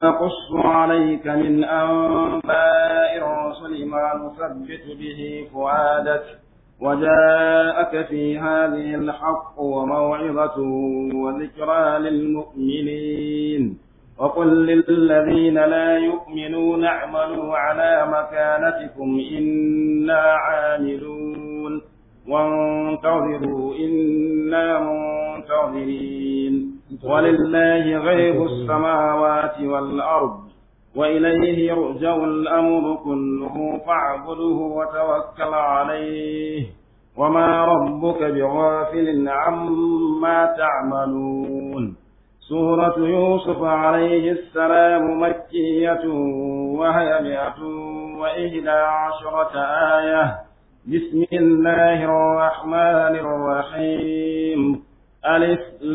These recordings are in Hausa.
نقص عليك من أنباء الرسل ما نثبت به فؤادك وجاءك في هذه الحق وموعظة وذكرى للمؤمنين وقل للذين لا يؤمنون اعملوا على مكانتكم إنا عاملون وانتظروا إنا منتظرين ولله غيب السماوات والأرض وإليه يرجع الأمر كله فاعبده وتوكل عليه وما ربك بغافل عما تعملون سورة يوسف عليه السلام مكية وهي مئة وإحدى عشرة آية بسم الله الرحمن الرحيم ألف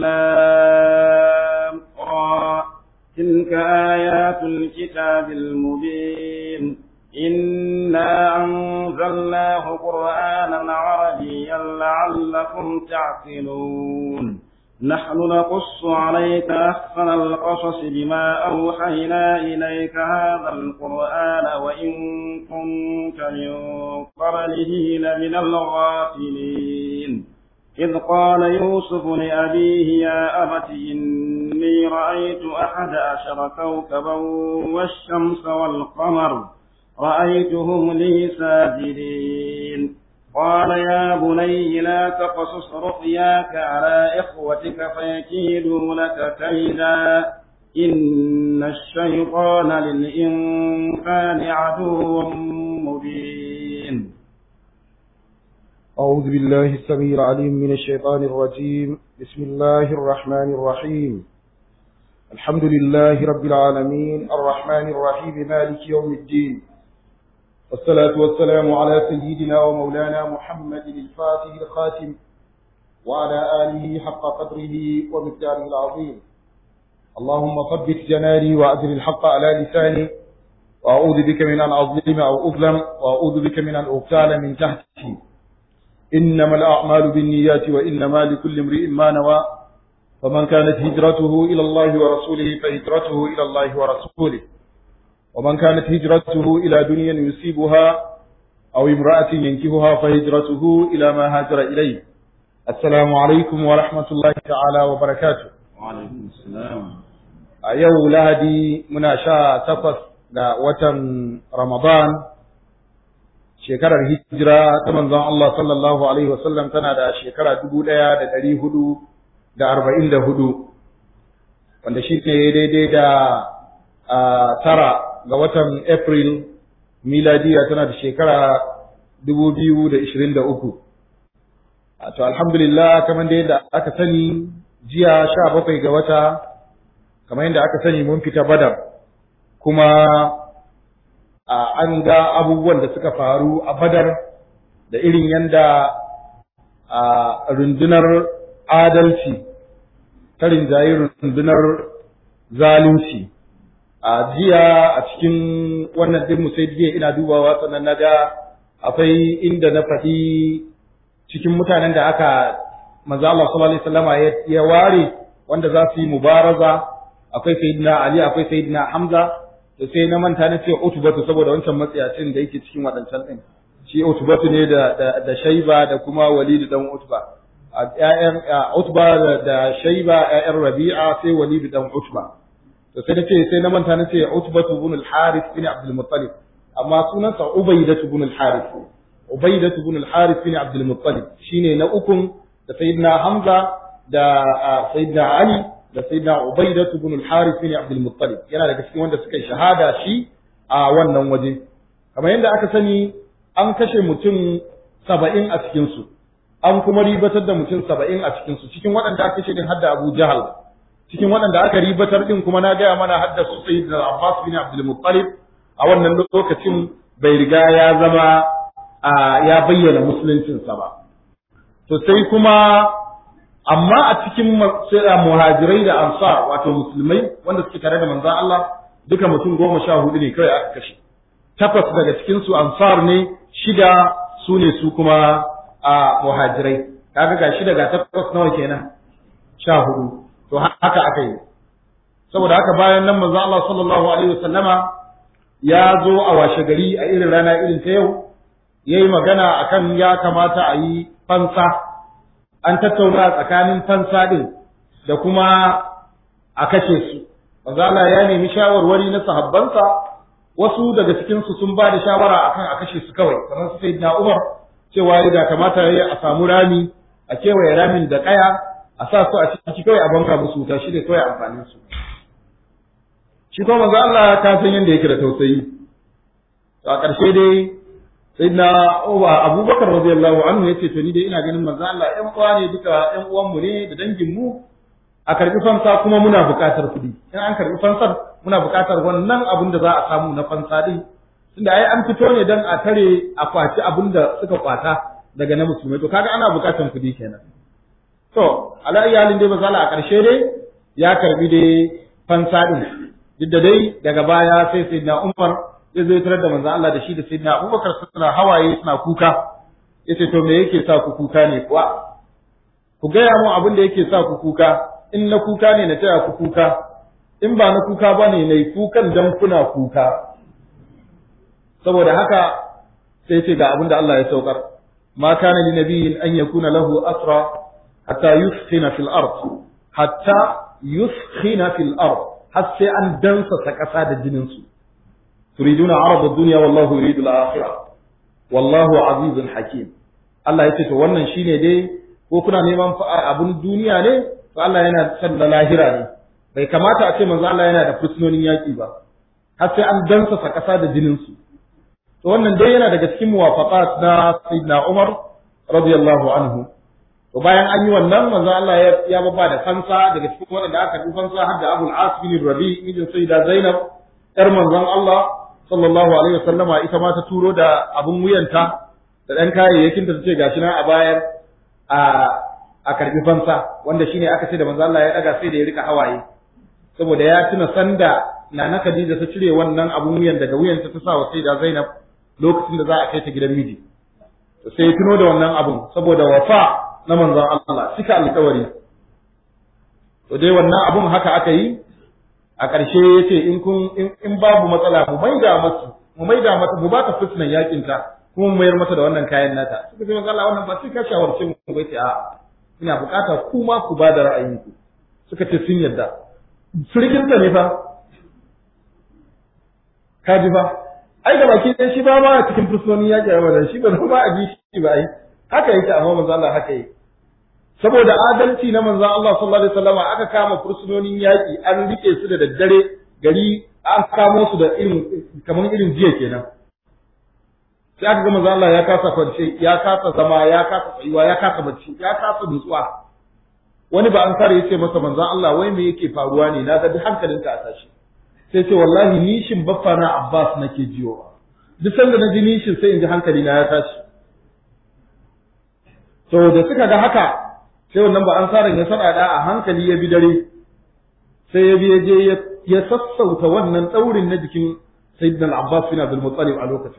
لام را تلك آيات الكتاب المبين إنا أنزلناه قرآنا عربيا لعلكم تعقلون نحن نقص عليك أحسن القصص بما أوحينا إليك هذا القرآن وإن كنت من قبله لمن الغافلين إذ قال يوسف لأبيه يا أبت إني رأيت أحد عشر كوكبا والشمس والقمر رأيتهم لي ساجدين قال يا بني لا تقصص رؤياك على إخوتك فيكيدوا لك كيدا إن الشيطان للإنسان عدو مبين أعوذ بالله السميع العليم من الشيطان الرجيم بسم الله الرحمن الرحيم الحمد لله رب العالمين الرحمن الرحيم مالك يوم الدين والصلاة والسلام على سيدنا ومولانا محمد الفاتح الخاتم وعلى آله حق قدره ومقداره العظيم اللهم ثبت جناني وأجر الحق على لساني وأعوذ بك من أن أظلم أو أظلم وأعوذ بك من أن أغتال من تحتي إنما الأعمال بالنيات وإنما لكل امرئ ما نوى فمن كانت هجرته إلى الله ورسوله فهجرته إلى الله ورسوله ومن كانت هجرته إلى دنيا يصيبها أو امرأة ينكهها فهجرته إلى ما هاجر إليه السلام عليكم ورحمة الله تعالى وبركاته وعليكم السلام أيو لهدي مناشاة تقص وتم رمضان shekarar hijira ta manzon Allah sallallahu alaihi wasallam tana da shekara dubu ɗaya da ɗari hudu da arba'in da hudu wanda shi ne daidai da tara ga watan April miladiya tana da shekara dubu biyu da ishirin da uku. To alhamdulillah kamar da yadda aka sani jiya sha bakwai ga wata kamar yadda aka sani mun fita badar kuma an ga abubuwan da suka faru a badar da irin yadda rundunar adalci ta rinjaye rundunar zalunci a jiya a cikin wannan din sai jiya ina dubawa sannan na ga akwai inda na faɗi cikin mutanen da aka manzo Allah sallallahu alaihi wasallama ya ware wanda za su yi mubaraza akwai sayyidina Ali akwai sayyidina Hamza da sai na manta na ce utubatu saboda wancan matsayacin da yake cikin waɗancan ɗin shi utubatu ne da da, da shaiba da kuma walid dan utba a ƴaƴan utba da, da shaiba ƴaƴan rabi'a sai walid dan utba to sai nace sai na manta na ce utbatu ibn al-harith bin abdul muttalib amma sunansa ubaydatu ibn al-harith ubaydatu ibn al-harith bin abdul muttalib shine na ukun da sayyidina hamza da sayyidina ali da sayyidina Ubaidah ibn al-Harith bin Abdul Muttalib yana daga cikin wanda suka shahada shi a wannan waje kamar yadda aka sani an kashe mutum saba'in a cikin su an kuma ribatar da mutum saba'in a cikin su cikin waɗanda aka kashe din hadda Abu Jahal cikin waɗanda aka ribatar din kuma na gaya mana hadda su sayyidina Abbas bin Abdul Muttalib a wannan lokacin bai riga ya zama ya bayyana musuluncinsa ba to sai kuma amma a cikin muhajirai da ansar wato musulmai wanda suke tare da manzon Allah duka mutum goma sha hudu ne kawai aka kashe takwas daga cikin su ansar ne shida su ne su kuma a muhajirai kaga ga shida ga takwas nawa kenan sha hudu to haka aka yi saboda haka bayan nan manzo Allah sallallahu alaihi wasallama ya zo a washe gari a irin rana irin ta yau yayi magana akan ya kamata a yi fansa an tattauna tsakanin fansa din da kuma a kashe su manzo Allah ya nemi shawarwari na sahabbansa wasu daga cikin su sun ba da shawara akan a kashe su kawai kamar su sayyidina Umar cewa ya kamata yayi a samu rami a kewaye ramin da kaya a sa su a ciki kawai a banka musu wuta shi ne kawai amfanin su shi kuma manzo Allah ka san yanda yake da tausayi to a ƙarshe dai sayyidina Umar Abubakar radiyallahu anhu yace to ni dai ina ganin manzo Allah ƴan uwa ne duka ƴan uwan mu ne da dangin mu a karbi fansa kuma muna buƙatar kuɗi in an karbi fansar muna buƙatar wannan abin da za a samu na fansa din tunda ai an fito ne dan a tare a kwaci abin da suka kwata daga na musulmai to kaga ana buƙatar kuɗi kenan to ala iyalin dai misali a ƙarshe dai ya karbi dai fansa din duk da dai daga baya sai sayyidina Umar ya zo tarar da manzon Allah da shi da sayyidina Abubakar suna hawaye suna kuka yace to me yake sa ku kuka ne kuwa ku gaya mu abin da yake sa ku kuka in na kuka ne na taya ku kuka in ba na kuka ba ne na kukan dan kuna kuka saboda haka sai ce ga abin da Allah ya saukar ma kana li nabiyyin an yakuna lahu asra hatta yuskhina fil ard hatta yuskhina fil ard har sai an dansa ta kasa da jinin su turiduna arad ad-dunya wallahu yuridu al-akhirah wallahu azizun hakim Allah ya ce to wannan shine dai ko kuna neman abun duniya ne to Allah yana son da lahira ne bai kamata a ce manzo Allah yana da fursunonin yaki ba har sai an dansa sa kasa da jinin su to wannan dai yana daga cikin muwafaqat na sayyidina Umar radiyallahu anhu to bayan an yi wannan manzo Allah ya ya babba da fansa daga cikin wanda aka yi fansa har da Abul As bin Rabi mijin sayyida Zainab yar manzon Allah sallallahu alaihi wasallama ita ma ta turo da abun wuyanta da dan kayayyakin ta ce gashi nan a bayar a a karbi fansa wanda shine aka ce da manzo Allah ya daga sai da ya rika hawaye saboda ya tuna sanda Nana Khadija ta cire wannan abun wuyan daga wuyanta ta sa wa sayyida Zainab lokacin da za a kai ta gidan miji sai ya tuno da wannan abun saboda wafa na manzon Allah cika alƙawari to dai wannan abun haka aka yi a ƙarshe ya ce in kun in babu matsala mu maida masu mu maida mata mu ba ta fitnan yakin ta kuma mu mayar mata da wannan kayan nata suka ce manzo Allah wannan ba sai ka shawarce mu ba ce a ina bukata ku ma ku ba da ra'ayinku suka ce sun yarda surkin ta ne fa ka ji fa ai ga baki ɗaya shi ba ma a cikin fursunonin yaƙi a wannan shi ba ba a ji shi ba ai haka yake amma manzo Allah haka yake saboda adalci na manzon Allah sallallahu alaihi wasallam aka kama fursunonin yaƙi an rike su da daddare gari an kamo su da irin kamar irin jiya kenan sai aka ga manzon Allah ya kasa kwance ya kasa zama ya kasa tsayuwa ya kasa bacci ya kasa nutsuwa wani ba an kare yace masa manzon Allah wai me yake faruwa ne na ga duk hankalinka a tashi sai ce wallahi nishin baffa na Abbas nake jiyo duk sanda na ji nishin sai in ji hankali na ya tashi to da suka ga haka sai wannan ba an saran ya sada a hankali ya bi dare sai ya bi je ya sassauta wannan daurin na jikin sayyidina al-Abbas bin Abdul Muttalib a lokacin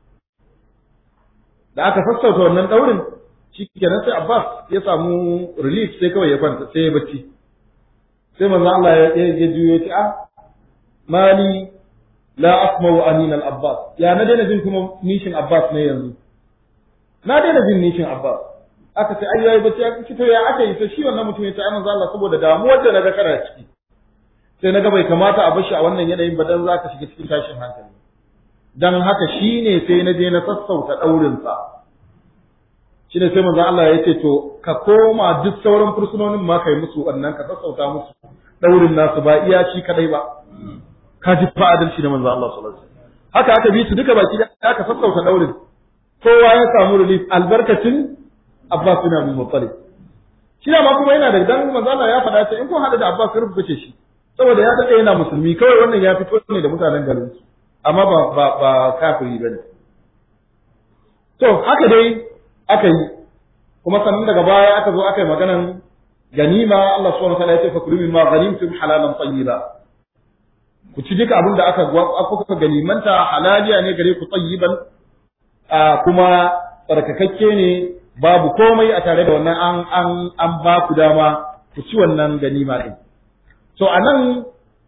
da aka sassauta wannan daurin shikenan sai Abbas ya samu relief sai kawai ya kwanta sai ya bacci sai manzo Allah ya ya juyo ya ce ah mali la asma'u anin al-Abbas ya na daina jin kuma nishin Abbas ne yanzu na daina jin nishin Abbas aka ce ai yayi bacci aka to ya aka yi sai shi wannan mutum ya ce ai manzo Allah saboda damuwar da naga kana ciki sai naga bai kamata a bashi a wannan yanayin ba dan zaka shiga cikin tashin hankali dan haka shine sai na je na sassauta daurin sa shine sai manzo Allah ya ce to ka koma duk sauran fursunonin ma kai musu wannan ka sassauta musu daurin nasu ba iya shi kadai ba ka ji fa adalci da manzo Allah sallallahu alaihi wasallam haka aka bi su duka baki da aka sassauta daurin kowa ya samu relief albarkacin Abbas bin Abdul Muttalib shi ma kuma yana da dan manzo Allah ya faɗa ce in kun hada da Abbas sai rubuce shi saboda ya dade yana musulmi kawai wannan ya fito ne da mutanen garin su amma ba ba ba kafiri bane to haka dai aka yi kuma sannan daga baya aka zo aka yi maganan ganima Allah subhanahu wa ta'ala ya ce fa kulu mimma ghanimtum halalan tayyiba ku ci duka abin da aka aka ganimanta halaliya ne gare ku tayyiban kuma tsarkakakke ne babu komai a tare da wannan an an an ba ku dama ku ci wannan ganima din to anan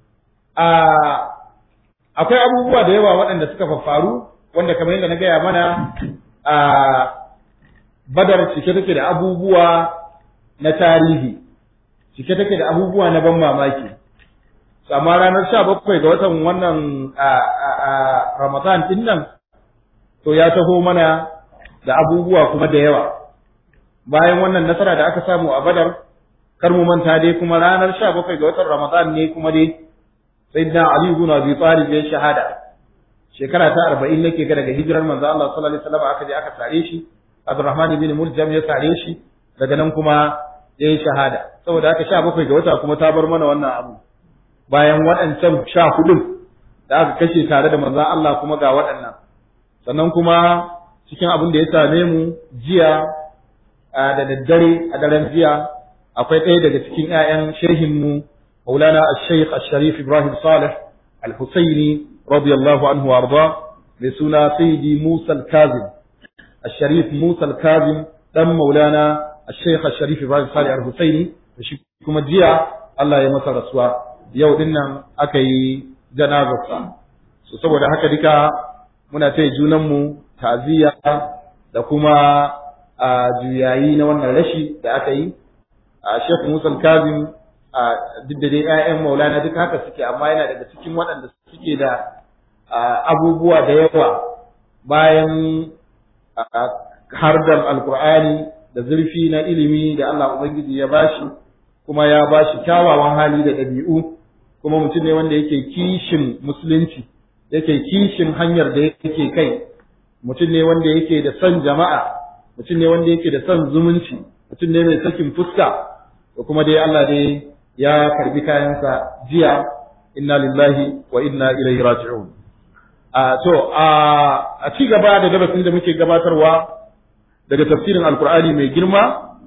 akwai abubuwa da yawa waɗanda suka faru wanda kamar yadda na gaya mana a badar cike take da abubuwa na tarihi cike take da abubuwa na ban mamaki amma ranar sha bakwai ga watan wannan ramadan din nan to ya taho mana da abubuwa kuma da yawa bayan wannan nasara da aka samu a badar kar mu manta dai kuma ranar sha bakwai ga watan ramadan ne kuma dai sayyidina ali ibn abi talib ya shahada shekara ta arba'in nake ga daga hijirar manzo Allah sallallahu alaihi wasallam aka je aka sare shi Abdurrahman ibn Muljam ya sare shi daga nan kuma ya yi shahada saboda haka sha bakwai ga wata kuma ta bar mana wannan abu bayan waɗancan sha hudun da aka kashe tare da manzon Allah kuma ga waɗannan sannan kuma cikin abin da ya same mu jiya da daddare a daren jiya akwai ɗaya daga cikin 'ya'yan shehin mu Maulana Al-Sheikh Al-Sharif Ibrahim Saleh Al-Husaini radiyallahu anhu warda mai suna Sayyidi Musa Al-Kazim Al-Sharif Musa Al-Kazim dan Maulana Al-Sheikh Al-Sharif Ibrahim Saleh Al-Husaini shi kuma jiya Allah ya masa rasuwa yau din nan aka yi janazarsa so saboda haka duka muna taya junanmu ta'aziyya da kuma a juyayi na wannan rashi da aka yi a Sheikh Musa Kazim a duk da dai ƴaƴan Maulana duka haka suke amma yana daga cikin waɗanda suke da abubuwa da yawa bayan hardar alkur'ani da zurfi na ilimi da Allah Ubangiji ya bashi kuma ya bashi kyawawan hali da ɗabi'u kuma mutum ne wanda yake kishin musulunci yake kishin hanyar da yake kai mutum ne wanda yake da son jama'a mutum ne wanda yake da son zumunci mutum ne mai sakin fuska da kuma dai Allah dai ya karbi kayansa jiya inna lillahi wa inna ilaihi raji'un a to a ci gaba da darasin da muke gabatarwa daga tafsirin alkur'ani mai girma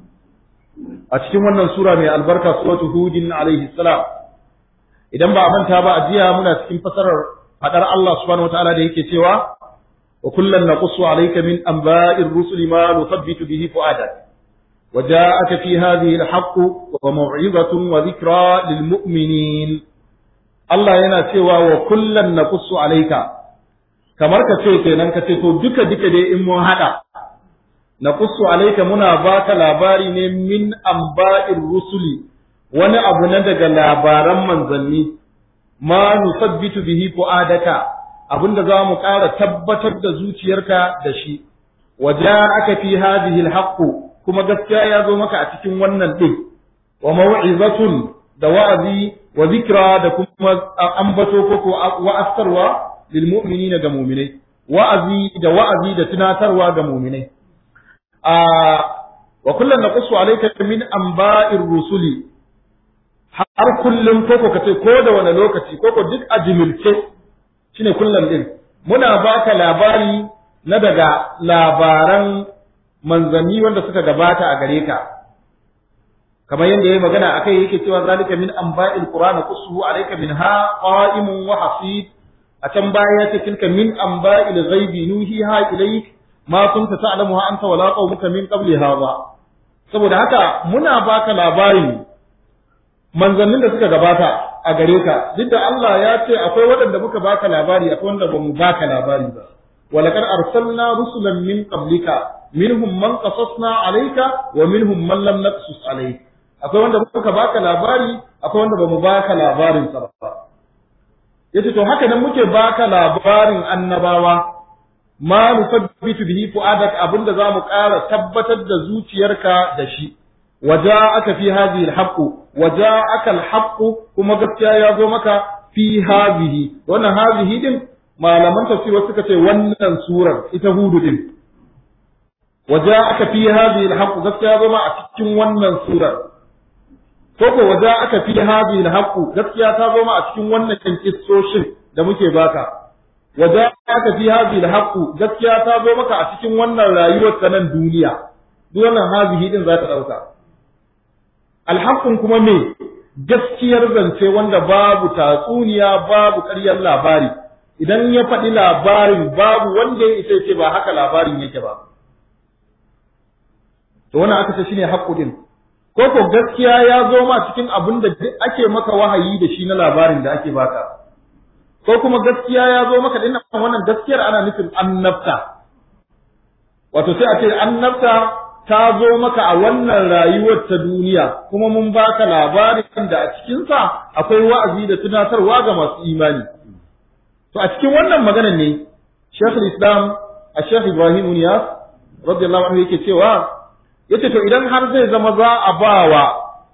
a cikin wannan sura mai albarka suratu hudin alaihi salam idan ba a manta ba a jiya muna cikin fasarar fadar Allah subhanahu wataala da yake cewa wa kullan naqussu alayka min anba'ir rusuli ma nuthabbitu bihi fu'adak وجاءك في هذه الحق وموعظة وذكرى للمؤمنين Allah yana cewa wa kullan naqussu alayka kamar ka ce kenan ka ce to duka duka dai in mun hada naqussu alayka muna baka labari ne min amba'ir rusuli wani abu na daga labaran manzanni ma nusabbitu bihi fuadaka abinda za mu ƙara tabbatar da zuciyarka da shi aka fi hadhihi alhaqqu kuma gaskiya ya zo maka a cikin wannan din wa mau'izatun da wa'azi wa zikra da kuma ambato ko wa'astarwa lil mu'minina ga mu'minai wa'azi da wa'azi da tunatarwa ga mu'minai a wa kullun naqussu alayka min anba'ir rusuli har kullum koko kace ko da wani lokaci koko duk a jimilce shine kullum din muna baka labari na daga labaran manzanni wanda suka gabata a gare ka kamar yadda yayi magana akai yake cewa zalika min anba'il qur'an qussuhu alayka minha qa'imun wa hasib a can baya yace tilka min anba'il ghaibi nuhiha ilayk ma kunta ta'lamuha anta wala qaumuka min qabli hadha saboda haka muna baka labarin manzannin da suka gabata a gare ka duk da Allah ya ce akwai waɗanda muka baka labari akwai wanda ba mu baka labari ba ولقد أرسلنا رسلا من قبلك منهم من قصصنا عليك ومنهم من لم نقصص عليك akwai wanda muka baka labari akwai wanda bamu baka labarin sa ba yace to haka nan muke baka labarin annabawa ma nusabbitu bihi fuadak abinda zamu ƙara tabbatar da zuciyarka da shi waja'aka fi hadhihi alhaq waja'aka alhaq kuma gaskiya ya zo maka fi hadhihi wannan hadhihi din malaman tafsir suka ce wannan surar ita hudu din waja'aka fi hadhihi alhaq gaskiya zo ma a cikin wannan surar ko ko waja'aka fi hadhihi alhaq gaskiya ta zo ma a cikin wannan kissoshin da muke baka waja'aka fi hadhihi alhaq gaskiya ta zo maka a cikin wannan rayuwar ta nan duniya duk wannan hadhihi din za ta dauka alhaqqun kuma me gaskiyar zance wanda babu tatsuniya babu ƙaryar labari idan ya faɗi labarin babu wanda ya isa ce ba haka labarin yake ba to wannan aka ce shine haqqu din ko ko gaskiya ya zo ma cikin abin da ake maka wahayi da shi na labarin da ake baka ko kuma gaskiya ya zo maka dinnan wannan gaskiyar ana nufin annabta wato sai a ce annabta ta zo maka a wannan rayuwar ta duniya kuma mun baka labarin da a cikinsa akwai wa'azi da tunatarwa ga masu imani to a cikin wannan maganar ne Sheikh Islam a Sheikh Ibrahim Niyas radiyallahu anhu yake cewa yace to idan har zai zama za a bawa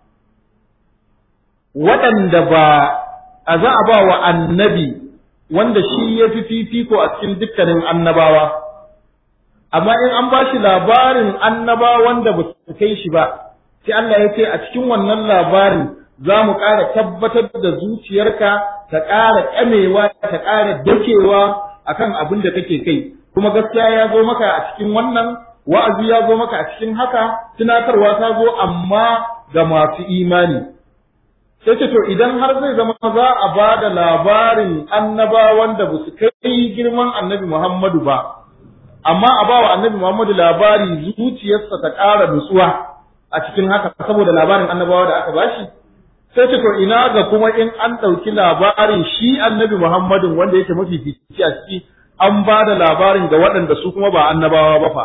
waɗanda ba a za a bawa annabi wanda shi ya fi fifiko a cikin dukkanin annabawa amma in an ba shi labarin annaba wanda ba su kai shi ba sai Allah ya ce a cikin wannan labarin za mu ƙara tabbatar da zuciyarka ta ƙara ƙamewa ta ƙara dakewa akan abin da kake kai kuma gaskiya ya zo maka a cikin wannan wa'azi ya zo maka a cikin haka tunatarwa ta zo amma ga masu imani sai ce to idan har zai zama za a ba da labarin annabawan da ba su kai girman annabi Muhammadu ba amma a bawa annabi Muhammadu labari zuciyarsa ta ƙara nutsuwa a cikin haka saboda labarin annabawa da aka bashi sai ce to ina ga kuma in an ɗauki labarin shi annabi Muhammadun wanda yake mafi fici a ciki an ba da labarin ga waɗanda su kuma ba annabawa ba fa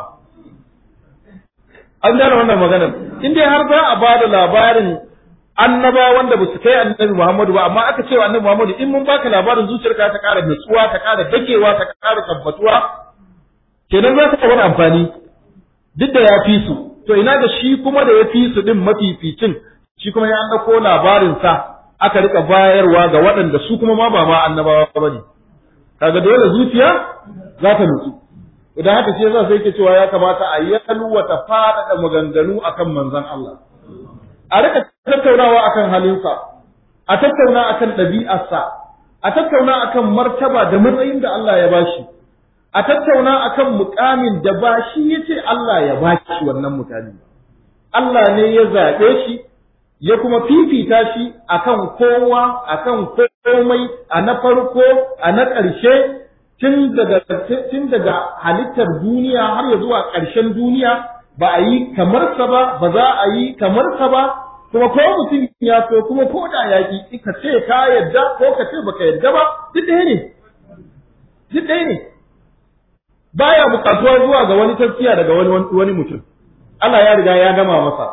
an gane wannan maganar in dai har za a ba da labarin annabawa wanda ba su kai annabi Muhammadu ba amma aka ce wa annabi Muhammadu in mun baka labarin zuciyarka ta ƙara nutsuwa ta ƙara dakewa ta ƙara tabbatuwa kenan za ka wani amfani duk da ya fi su to ina da shi kuma da ya fi su din mafificin shi kuma ya ɗauko labarinsa aka rika bayarwa ga waɗanda su kuma ma ba ma annabawa ba ne kaga dole zuciya za ta nutsu idan haka ce yasa sai ke cewa ya kamata a yalwata faɗaɗa maganganu akan manzon Allah a rika tattaunawa akan halinsa a tattauna akan ɗabi'arsa a tattauna akan martaba da matsayin da Allah ya bashi a tattauna akan mukamin da ba shi yace Allah ya bashi wannan mukami Allah ne ya zaɓe shi ya kuma fifita shi akan kowa akan komai a na farko a na ƙarshe tun daga tun daga halittar duniya har ya zuwa ƙarshen duniya ba a yi kamar sa ba ba za a yi kamar sa ba kuma ko mutum ya so kuma ko da ya ki ka ce ka yadda ko ka ce baka yadda ba duk ɗaya ne duk ɗaya ne baya buƙatuwa zuwa ga wani tafiya daga wani wani mutum Allah ya riga ya gama masa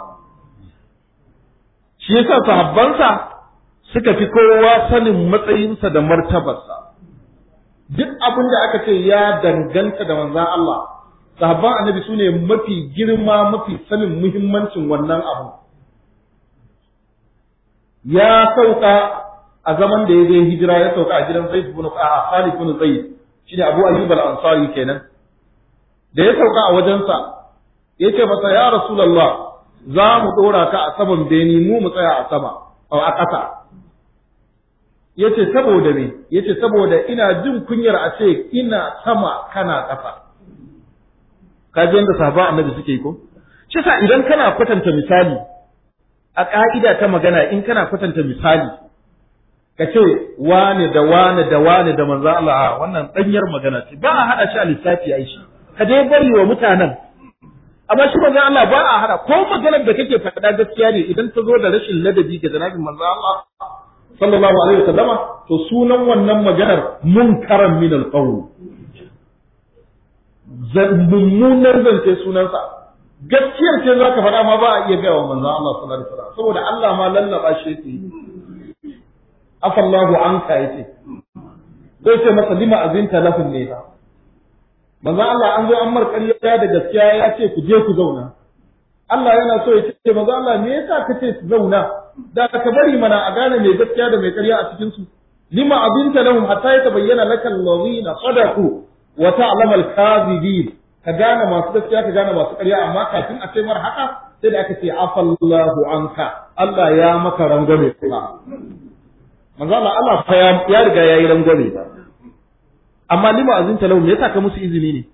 shi yasa sahabbansa suka fi kowa sanin matsayinsa da martabarsa duk abin da aka ce ya danganta da manzan Allah sahabban annabi su ne mafi girma mafi sanin muhimmancin wannan abu ya sauka a zaman da ya je hijira ya sauka a gidan Zaid ibn Khalid ibn Zaid shine Abu Ayyub al-Ansari kenan da ya sauka a wajensa yace masa ya Rasulullah za mu dora ka a saman beni mu mu tsaya a sama a ƙasa yace saboda me yace saboda ina jin kunyar a ce ina sama kana ƙasa ka ji yadda sahaba annabi suke yi ko shi sa idan kana kwatanta misali a ƙa'ida ta magana in kana kwatanta misali ka ce wane da wane da wane da manzo Allah wannan ɗanyar magana ce ba a haɗa shi a lissafi ai shi ka dai bari wa mutanen amma shi manzo Allah ba a haɗa ko maganar da kake faɗa gaskiya ne idan ta zo da rashin ladabi ga janabin manzo Allah sallallahu alaihi wasallama to sunan wannan maganar munkaran min alqawl mummunan zance sunansa gaskiyar ce za ka faɗa ma ba a iya gaya wa manzon Allah sallallahu alaihi wasallam saboda Allah ma lallaba shi yake afallahu anka yace sai ce masa lima azinta lahum ne manzon Allah an zo an mar ƙarya da gaskiya ya ce ku je ku zauna Allah yana so ya ce manzon Allah me yasa ka ce su zauna da ka bari mana a gane mai gaskiya da mai ƙarya a cikin su lima azinta lahum hatta yatabayyana lakal ladina sadaqu wa ta'lamu al-kadhibin ka gane masu gaskiya ka gane masu ƙarya amma kafin a ce mar haka sai da aka ce afallahu anka Allah ya maka rangwame kuma manzo Allah Allah fa ya riga yayi rangwame ba amma lima azinta lahu me yasa ka musu izini ne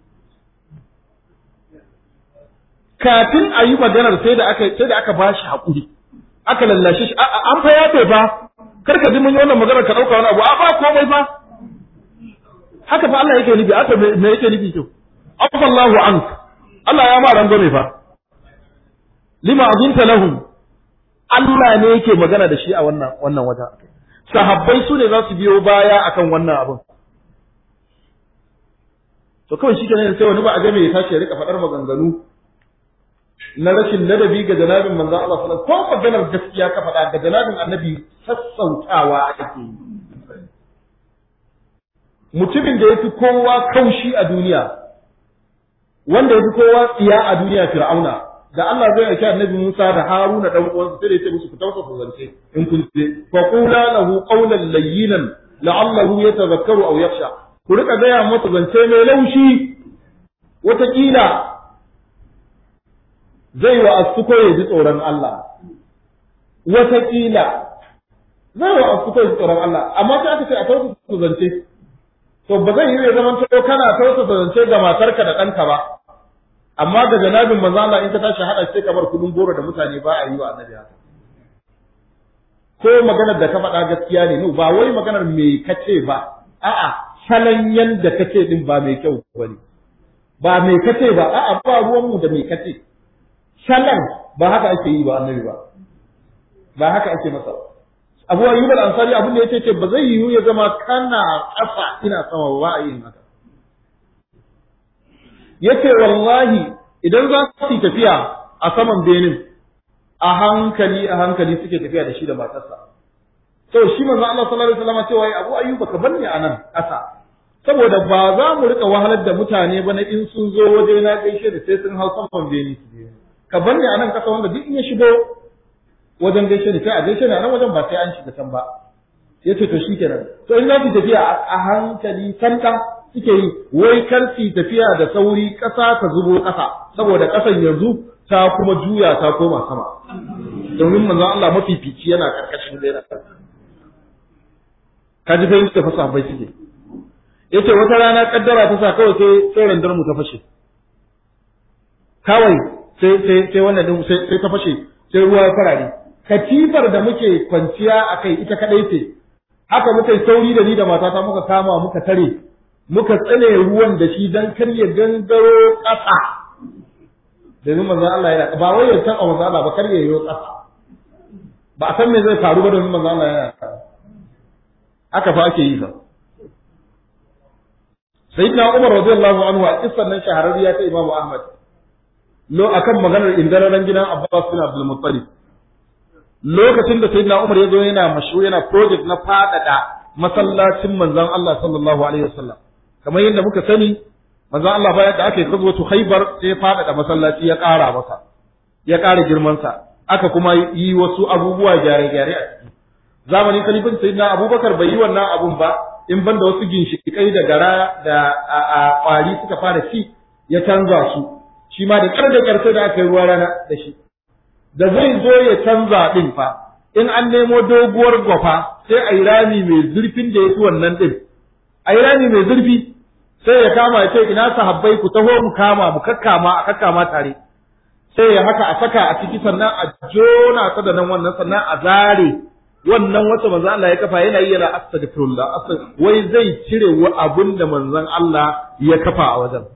kafin a yi maganar sai da aka sai da aka bashi hakuri aka lallashe shi an fa yafe ba kar ka ji mun yi wannan maganar ka dauka wani abu a ba komai ba haka fa Allah yake nufi aka me yake nufi to afallahu ank Allah ya ma rangwame fa lima azinta lahum Allah ne yake magana da shi a wannan wannan wata sahabbai su ne za su biyo baya akan wannan abin to kawai shi kenan sai wani ba a ga me ya tashi ya rika faɗar maganganu na rashin ladabi ga janabin manzon Allah sallallahu alaihi wasallam ko maganar gaskiya ka faɗa ga janabin annabi sassautawa ake yi mutumin da yafi kowa kaushi a duniya wanda yafi kowa tsiya a duniya fir'auna da Allah zai aiki annabi Musa da Haruna dan uwansa sai da yace musu ku tausa zance in kun je fa qula lahu qawlan layyinan la'allahu yatadhakkaru aw yakhsha ku rika gaya masa zance mai laushi wataƙila zai wa asuko ya ji tsoron Allah wataƙila zai wa asuko ya ji tsoron Allah amma sai aka ce a tausa zance to ba zai yi ya zama to kana tausa zance ga matarka da ɗanka ba amma ga janabin manzo Allah in ka tashi hada sai kamar kudin goro da mutane ba a yi wa annabi haka ko maganar da ka faɗa gaskiya ne no ba wai maganar me kace ba a'a salon yanda kace din ba mai kyau bane ba mai kace ba a'a ba ruwan mu da mai kace salon ba haka ake yi ba annabi ba ba haka ake masa Abu Ayyub al-Ansari abin da yace ce ba zai yiwu ya zama kana kafa ina sama ba a yin haka yace wallahi idan za su yi tafiya a saman benin a hankali a hankali suke tafiya da shi da matarsa to shi manzo Allah sallallahu alaihi wasallam cewa Abu Ayyub ka bar ni anan ƙasa saboda ba za mu rika wahalar da mutane ba na in sun zo waje na gaishe da sai sun hau saman beni su je ka bar ni anan ƙasa wanda duk in ya shigo wajen gaishe ni sai a gaishe ni a nan wajen ba sai an shiga can ba yace to shikenan to in za ku tafiya a hankali santa suke yi wai kar su tafiya da sauri ƙasa ta zubo ƙasa saboda ƙasan yanzu ta kuma juya ta koma sama domin manzon Allah mafifici yana karkashin lera ka ji fahimci da fasa bai suke yace wata rana kaddara ta sa kawai sai sai randar mu ta fashe kawai sai sai sai wannan din sai sai ta fashe sai ruwa ya farare katifar da muke kwanciya akai ita kadai ce haka muka yi sauri da ni da matata muka kama muka tare muka tsane ruwan da shi dan kar ya gangaro ƙasa domin manzon Allah yana ba wai ya san manzon Allah ba kar ya yi ƙasa ba a san me zai faru ba domin manzon Allah yana haka fa ake yi sa sayyidina Umar radiyallahu anhu a kissan nan shahararriya ta Imam Ahmad lo akan maganar indararen gidan Abbas bin Abdul Muttalib lokacin da sayyidina Umar ya zo yana mashu yana project na fadada masallacin manzon Allah sallallahu alaihi wasallam kamar yadda muka sani manzon Allah bayan da aka yi kazwatu Khaibar sai ya fadada masallaci ya ƙara masa ya ƙara girman sa aka kuma yi wasu abubuwa gyare-gyare a ciki zamanin kalifin sayyidina Abubakar bai yi wannan abun ba in ban da wasu ginshiƙai da gara da a ƙwari suka fara ci ya canza su shi ma da ƙar da ƙar sai da aka yi ruwa rana da shi da zai zo ya canza ɗin fa in an nemo doguwar gwafa sai a yi rami mai zurfin da ya fi wannan ɗin a yi rami mai zurfi sai ya kama ya ce ina sahabbai ku taho mu kama mu kakkama a kakkama tare sai ya haka a saka a ciki sannan a jona ta da nan wannan sannan a zare wannan wata manzon Allah ya kafa yana yi yana astaghfirullah wai zai cire wa abin da manzon Allah ya kafa a wajen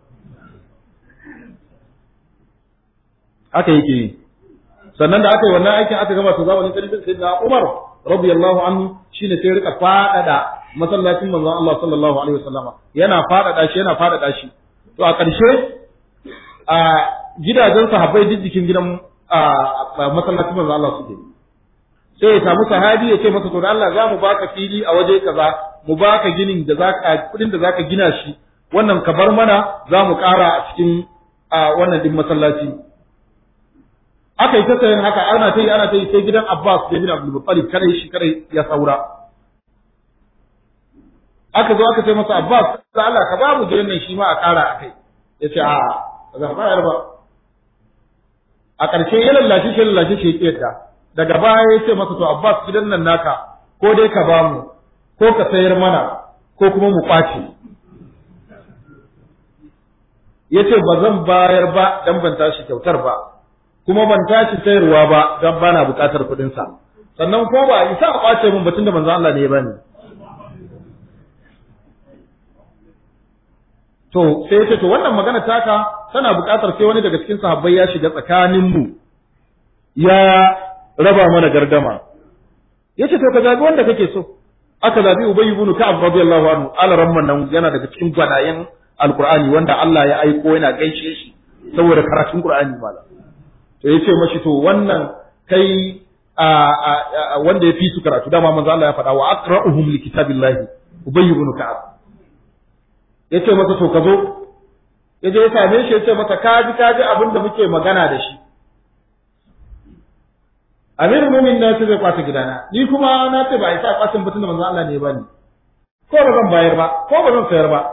haka yake yi sannan da aka yi wannan aikin aka gama to zamanin kalifin sayyidina Umar radiyallahu anhu shine sai rika fadada masallacin manzon Allah sallallahu alaihi wasallam yana fadada shi yana fadada shi to a ƙarshe a gidajen sahabbai duk jikin gidan masallacin manzon Allah suke sai ya samu sahabi ya ce masa to da Allah za mu baka fili a waje kaza mu baka ginin da zaka kudin da zaka gina shi wannan ka bar mana za mu ƙara a cikin wannan din masallaci aka yi ta sayan haka ana ta yi ana ta yi sai gidan Abbas da bin Abdul Muttalib kare shi kare ya saura aka zo aka ce masa Abbas da Allah ka ba mu gidan nan shi ma a ƙara a kai ya ce a ba za bayar ba a ƙarshe ya lallashi shi lallashi shi ya yadda daga baya ya ce masa to Abbas gidan nan naka ko dai ka ba mu ko ka sayar mana ko kuma mu kwace ya ce ba zan bayar ba dan ban tashi kyautar ba kuma ban tashi sayarwa ba don ba na buƙatar kuɗinsa sannan ko ba isa a ƙwace min batun da manzo Allah ne ya bani to sai ce to wannan magana taka tana buƙatar sai wani daga cikin sahabbai ya shiga tsakanin mu ya raba mana gardama yace to ka zabi wanda kake so aka zabi Ubay ibn Ka'ab radiyallahu anhu alaramman nan yana daga cikin gwanayen Alqur'ani wanda Allah ya aiko yana gaishe shi saboda karatun Qur'ani malam to yace mashi to wannan kai wanda ya fi su karatu dama manzo Allah ya faɗa wa aqra'uhum li kitabillahi Ubay ibn Ka'ab yace masa to ka zo yaje ya same shi yace masa kaji kaji abin da muke magana da shi Amir Mumin na ce zai kwata gidana ni kuma na ce ba a sa kwatin batun da manzo Allah ne ba ni ko ba zan bayar ba ko ba zan sayar ba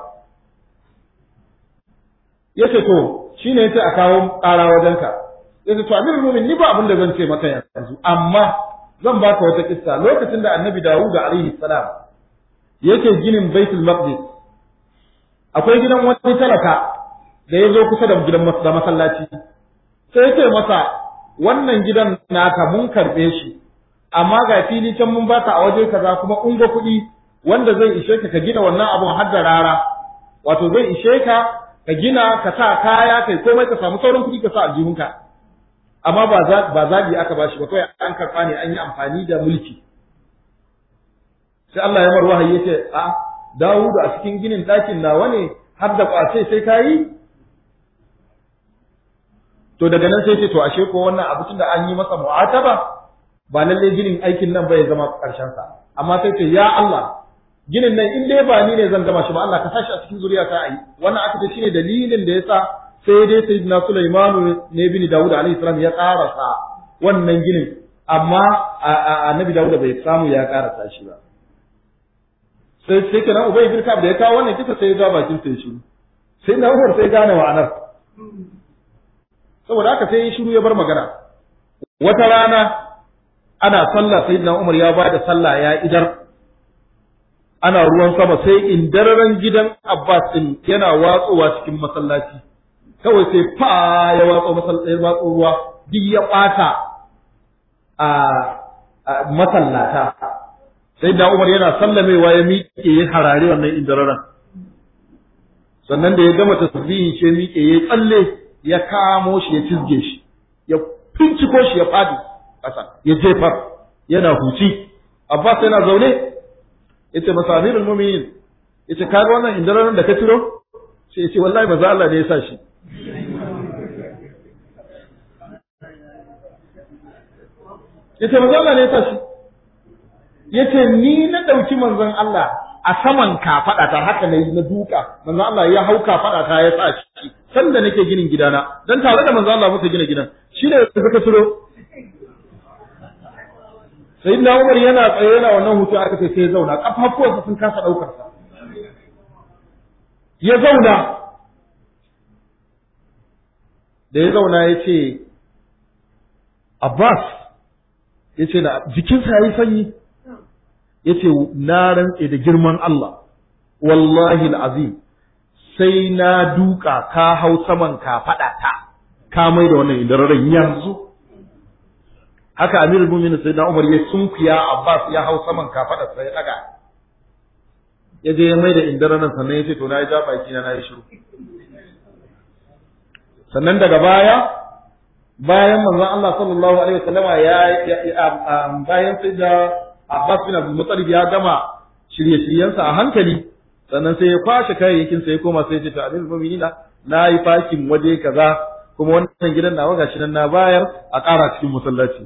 yace to shine yace a kawo ƙara wajenka yace to Amir Mumin ni ba abin da zan ce maka yanzu amma zan baka wata kissa lokacin da Annabi Dawud alaihi salam yake ginin Baitul Maqdis akwai gidan wani talaka da ya zo kusa da gidan masallaci sai ya ce masa wannan gidan naka mun karɓe shi amma ga fili can mun baka a waje kaza kuma ungo kuɗi wanda zai ishe ka ka gina wannan abun har da rara wato zai ishe ka ka gina ka sa kaya kai komai ka samu sauran kuɗi ka sa aljihunka amma ba za ba zabi aka bashi ba kawai an karɓa ne an yi amfani da mulki sai Allah ya mar wahayi yace a Dawudu a cikin ginin ɗakin nawa ne har da kwace sai ka yi to daga nan sai ce to ashe ko wannan abu tunda an yi masa mu'ataba ba lalle ginin aikin nan bai zama karshen sa amma sai ce ya Allah ginin nan in dai ba ni ne zan gama shi ba Allah ka sashi a cikin zuriya ta ayi wannan aka ce shine dalilin da yasa sai dai sayyidina Sulaiman ne bin Dawud alaihi salam ya karasa wannan ginin amma annabi Dawud bai samu ya karasa shi ba sai sai kenan Ubay bin Ka'ab da ya kawo wannan kisa sai ya ga bakin sai shi sai na Umar sai gane wa'anar saboda haka sai shiru ya bar magana wata rana ana sallah sayyidina Umar ya bada sallah ya idar ana ruwan sama sai indararen gidan Abbas din yana watsowa cikin masallaci kawai sai fa ya watso masallaci ya watso ruwa duk ya bata a masallata sayyidina Umar yana sallamewa ya miƙe ya harare wannan indararen sannan da ya gama tasbihin shi ya miƙe ya tsalle ya kamo shi ya cizge shi ya finciko shi ya fadi ƙasa ya jefar yana huci Abbas yana zaune yace masa amirul mu'minin yace ka ga wannan indararin da ka tiro sai yace wallahi maza Allah ne ya sa shi yace maza Allah ne ya sa shi yace ni na dauki manzon Allah a saman kafaɗa ta haka ne na duka manzo Allah ya hau kafaɗa ta ya sa shi sanda nake ginin gidana dan tare da manzo Allah muka gina gidan shi ne suka turo sayyidina Umar yana tsaye yana wannan hutu aka ce sai ya zauna kafafuwansa sun kasa daukar sa ya zauna da ya zauna ya ce Abbas ya ce na jikinsa ya yi sanyi yace na rantse da girman Allah wallahi azim sai na duka ka hau saman ka fada ta ka mai da wannan idararen yanzu haka amirul mu'minin sai na Umar ya sunkuya Abbas ya hau saman ka fada sai ya daga ya je ya mai da idararen sannan ya ce to na yi ja baki na yi shiru sannan daga baya bayan manzon Allah sallallahu alaihi wasallama ya bayan sai da Abbas bin Abdul Muttalib ya gama shirye-shiryensa a hankali sannan sai ya kwashe kayayyakin sa ya koma sai ya ce to Amirul Mu'minin na yi fakin waje kaza kuma wannan gidan nawa gashi nan na bayar a ƙara cikin masallaci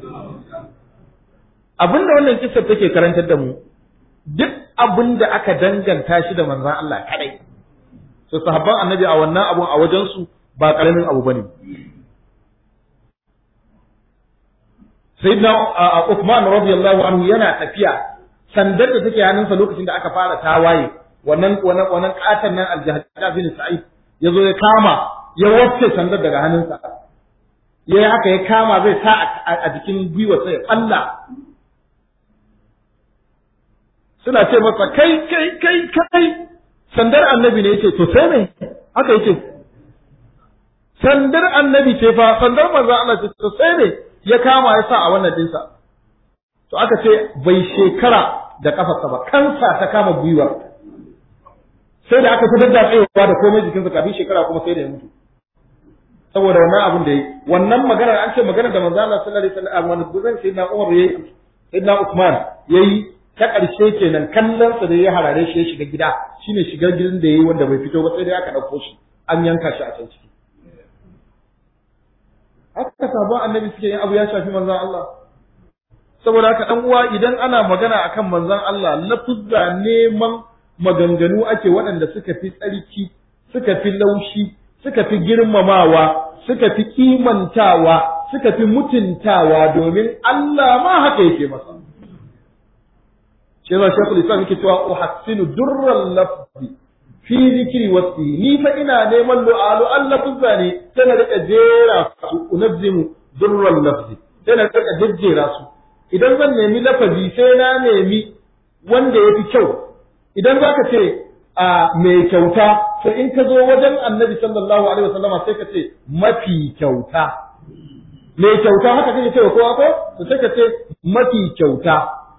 abinda wannan kissar take karantar da mu duk abin da aka danganta shi da manzon Allah kadai to sahabban annabi a wannan abun a wajen su ba karamin abu bane sayyidina Uthman radiyallahu anhu yana tafiya sandar da take hannunsa lokacin da aka fara tawaye wannan wannan wannan katan nan al-Jahda bin Sa'id yazo ya kama ya wacce sandar daga hannunsa yayi haka ya kama zai sa a jikin gwiwa sai ya falla suna ce masa kai kai kai kai sandar annabi ne yace to sai me haka yace sandar annabi ce fa sandar manzo Allah ce to sai me ya kama ya sa a wannan dinsa to aka ce bai shekara da kafarsa ba kansa ta kama gwiwa sai da aka fi dadda tsayewa da komai jikinsa kafin shekara kuma sai da ya mutu saboda wannan abin da yi wannan maganar an ce maganar da manzo Allah sallallahu alaihi wasallam wani guzan sai na Umar yayi sayyidina Uthman yayi ta ƙarshe kenan kallonsa da ya harare shi ya shiga gida shine shigar gidan da yayi wanda bai fito ba sai dai aka ɗauko shi an yanka shi a can ciki haka sabon annabi suke yin abu ya shafi manzon Allah saboda haka dan uwa idan ana magana akan manzon Allah lafuzza neman maganganu ake waɗanda suka fi tsarki suka fi laushi suka fi girmamawa suka fi kimantawa suka fi mutuntawa domin Allah ma haka yake masa shi yasa shekul islam yake cewa uhassinu durral lafzi fi zikri wasi ni fa ina neman lu'alu Allah kuzza ne sai na rika jera su unazzimu durral lafzi sai na rika jejjera su idan zan nemi lafazi sai na nemi wanda yafi kyau idan zaka ce a mai kyauta to in ka zo wajen annabi sallallahu alaihi wasallama sai ka ce mafi kyauta mai kyauta haka kake cewa kowa ko to sai ka ce mafi kyauta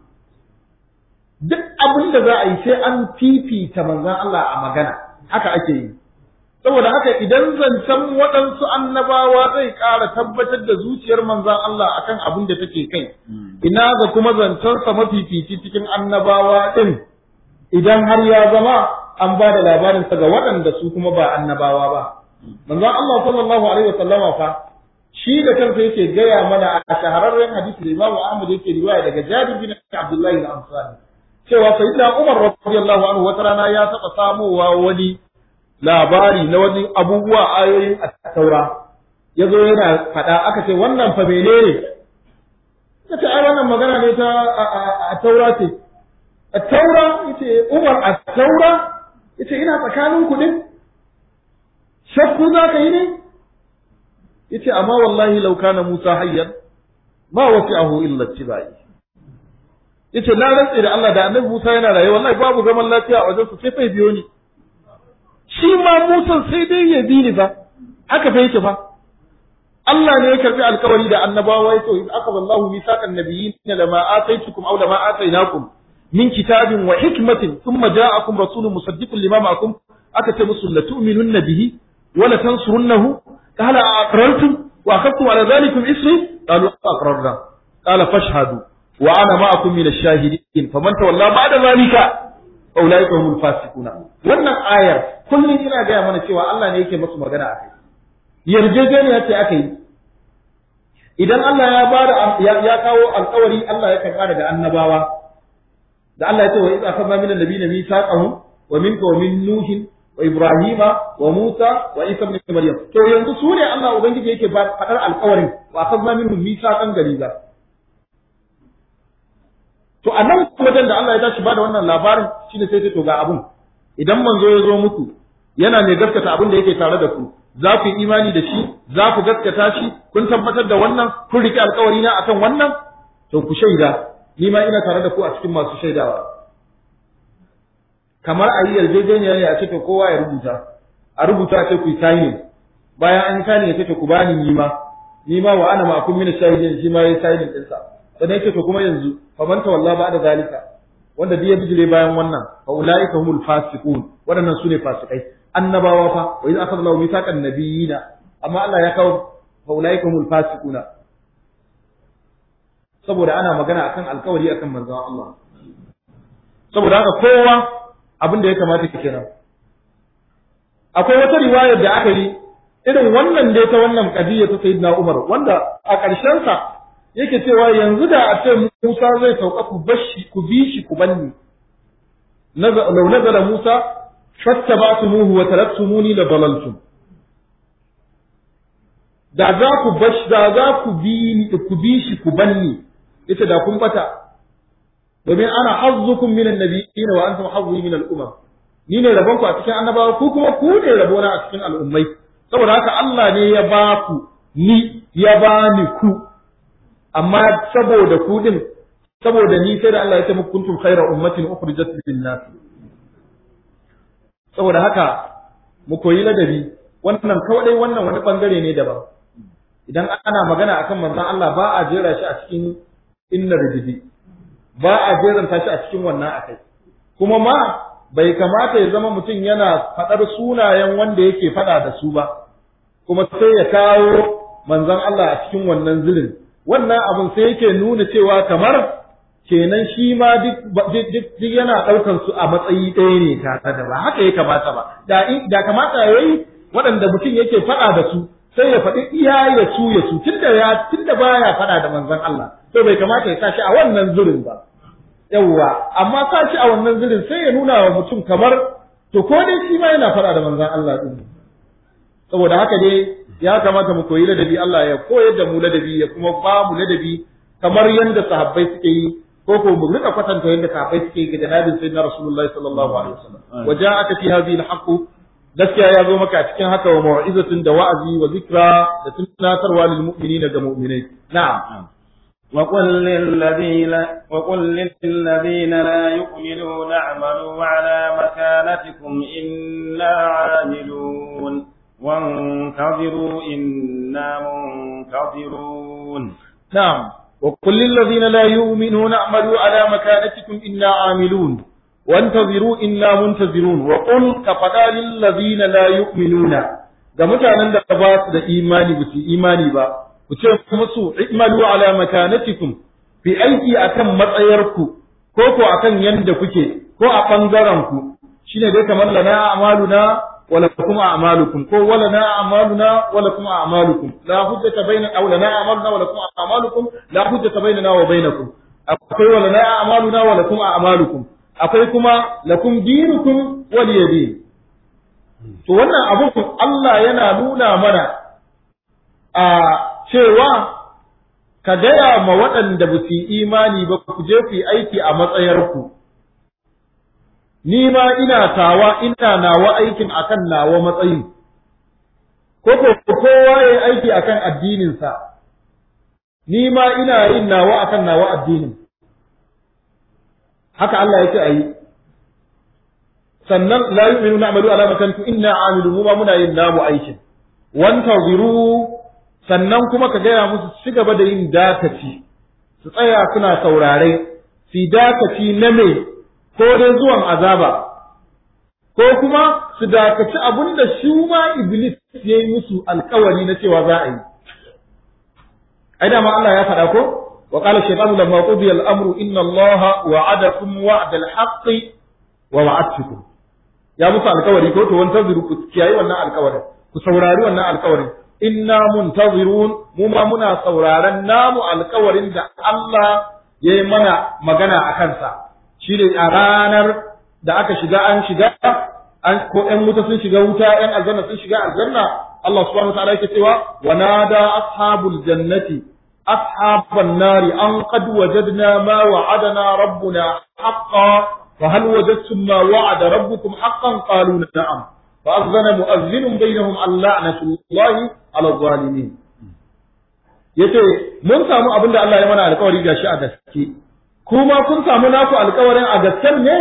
duk abin da za a yi sai an fifita manzon Allah a magana haka ake yi saboda haka idan zancen waɗansu annabawa zai ƙara tabbatar da zuciyar manzon Allah akan abin da take kai ina ga kuma zancensa mafifici cikin annabawa ɗin idan har ya zama an ba da labarinsa ga waɗanda su kuma ba annabawa ba manzon Allah sallallahu alaihi wasallama fa shi da kansa yake gaya mana a shahararren hadisi da Imam Ahmad yake riwaya daga Jabir bin Abdullah al-Ansari cewa sayyidina Umar radiyallahu anhu wata rana ya taɓa samowa wani labari na wani abubuwa ayoyin a taura ya zo yana faɗa aka ce wannan fa menene ya ce ai wannan magana ne ta a taura ce a taura yace Umar a taura yace ina tsakanin ku din shakku za ka yi ne yace amma wallahi law kana Musa hayyan ma wasi'ahu illa tibai yace na rantse da Allah da Annabi Musa yana raye wallahi babu zaman lafiya a wajen su sai fa biyo ni shi ma Musa sai dai ya bi ni fa haka fa yake fa Allah ne ya karbi alkawari da annabawa yace in aka wallahu misaqan nabiyyin lama ataitukum aw lama atainakum min kitabin wa hikmatin thumma ja'akum rasulun musaddiqun lima ma'akum aka ce musu la tu'minunna bihi wa la tansurunnahu qala aqrartum wa akhadtum ala dhalikum isri qalu aqrarna qala fashhadu wa ana ma'akum min ash-shahidin faman tawalla ba'da dhalika fa ulaika humul fasiquna wannan ayar kullum ina gaya mana cewa Allah ne yake musu magana a kai yarjejeniya ce aka yi idan Allah ya bada ya kawo alkawari Allah ya karɓa daga annabawa da Allah ya ce wa idza akhadna min annabiyina mithaqahum wa minka wa min nuhin wa ibrahima wa musa wa isa ibn maryam to yanzu su ne Allah ubangiji yake faɗar alkawarin wa akhadna minhum mithaqan galiza to a nan wajen da Allah ya tashi bada wannan labarin shine sai to ga abun idan manzo ya zo muku yana mai gaskata abin da yake tare da ku za ku yi imani da shi za ku gaskata shi kun tabbatar da wannan kun riƙe alƙawari na akan wannan to ku shaida ni ma ina tare da ku a cikin masu shaidawa kamar a yi yarjejeniya ne a ce to kowa ya rubuta a rubuta a ce ku yi signing bayan an yi signing ya ce to ku bani ni ma ni ma wa ana ma'akum min shahidin shi ma yayi signing ɗinsa sannan ya ce to kuma yanzu fa man tawalla ba da zalika wanda duk ya bijire bayan wannan fa ulaika humul fasiqun waɗannan sune fasikai annabawa fa wa idza akhadha Allahu mithaqan nabiyina amma Allah ya kawo fa ulaika humul fasiquna saboda ana magana akan alkawari akan manzon Allah saboda haka kowa abin da ya kamata ki kenan akwai wata riwayar da aka yi irin wannan dai ta wannan kadiyya ta sayyidina Umar wanda a ƙarshen sa yake cewa yanzu da a ce Musa zai sauka ku bashi ku bi shi ku banni law nazara Musa fattaba'tumuhu wa taraktumuni la dalaltum da za ku bashi da za ku bi ku bi shi ku banni yace da kun bata domin ana hazzukum minan nabiyyin wa antum hazzi min al-umam ni ne rabon ku a cikin annabawa ku kuma ku ne rabona a cikin al'ummai saboda haka Allah ne ya ba ku ni ya ba ni ku amma saboda ku din saboda ni sai da Allah ya ce muku kuntum khayra ummatin ukhrijat lin-nas saboda haka mu koyi ladabi wannan kawai wannan wani bangare ne daban idan ana magana akan manzon Allah ba a jera shi a cikin inna rijidi ba a jeranta shi a cikin wannan akai kuma ma bai kamata ya zama mutum yana faɗar sunayen wanda yake faɗa da su ba kuma sai ya kawo manzon Allah a cikin wannan zilin wannan abin sai yake nuna cewa kamar kenan shi ma duk yana ɗaukan su a matsayi ɗaya ne tare da ba haka ya kamata ba da da kamata yayi waɗanda mutum yake faɗa da su sai ya faɗi iya ya su ya su tunda ya tunda baya faɗa da manzon Allah to bai kamata ya sa shi a wannan zurin ba yawwa amma sa shi a wannan zurin sai ya nuna wa mutum kamar to ko dai shi ma yana faɗa da manzon Allah din saboda haka dai ya kamata mu koyi ladabi Allah ya koyar da mu ladabi ya kuma ba mu ladabi kamar yadda sahabbai suke yi ko ko mu rika kwatanta yadda sahabbai suke yi ga janabin sayyidina Rasulullahi sallallahu alaihi wasallam wa ja'aka fi hadhihi al gaskiya ya zo maka a cikin haka wa mau'izatun da wa'azi wa zikra da tunatarwa lil mu'minina ga mu'minai na'am وقل للذين وقل للذين لا يؤمنون اعملوا على مكانتكم إنا عاملون وانتظروا إنا منتظرون نعم وقل للذين لا يؤمنون اعملوا على مكانتكم إنا عاملون وانتظروا إنا منتظرون وقل كفدا للذين لا يؤمنون ga mutanen da ba su da imani ba su imani ba ku ce musu i'malu ala makanatikum fi aiki akan matsayarku ko ko akan yanda kuke ko a bangaren ku shine dai kamar lana a'maluna wala kum a'malukum ko wala na a'maluna wala kum a'malukum la hujjata baina aw lana a'maluna wala kum a'malukum la hujjata bainana wa bainakum akwai wala na a'maluna wala kum a'malukum akwai kuma lakum dinukum waliyadin to wannan abun Allah yana nuna mana a cewa ka gaya ma waɗanda ba su yi imani ba ku je ku yi aiki a matsayarku ni ma ina tawa ina nawa aikin akan nawa matsayi ko ko kowa ya aiki akan addininsa ni ma ina yin nawa akan nawa addinin haka Allah yake a yi sannan la yu'minu na'malu ala makantu inna amilu mu ma muna yin namu aikin wantaziru sannan kuma ka gaya musu ci gaba da yin dakaci su tsaya suna saurare su dakaci na me ko dai zuwan azaba ko kuma su dakaci abin da shi ma iblis ya yi musu alkawari na cewa za a yi ai da ma Allah ya faɗa ko وقال الشيطان لما قضي الأمر إن الله وعدكم وعد الحق ووعدتكم يا موسى الكوري كو تو وانتظروا كياي wannan alkawarin ku saurari wannan alkawarin inna muntazirun mu ma muna sauraron namu alkawarin da Allah ya yi mana magana a kansa shi ne a ranar da aka shiga an shiga an ko ƴan wuta sun shiga wuta ƴan aljanna sun shiga aljanna Allah subhanahu wa ta'ala yake cewa wa nada ashabul jannati أصحاب النار أن قد وجدنا ما وعدنا ربنا حقا فهل وجدتم ما وعد ربكم حقا قالوا نعم فأذن مؤذن بينهم اللعنة الله على الظالمين yace mun samu abin da Allah ya mana alƙawari gashi a gaske kuma kun samu naku alƙawarin a gasken ne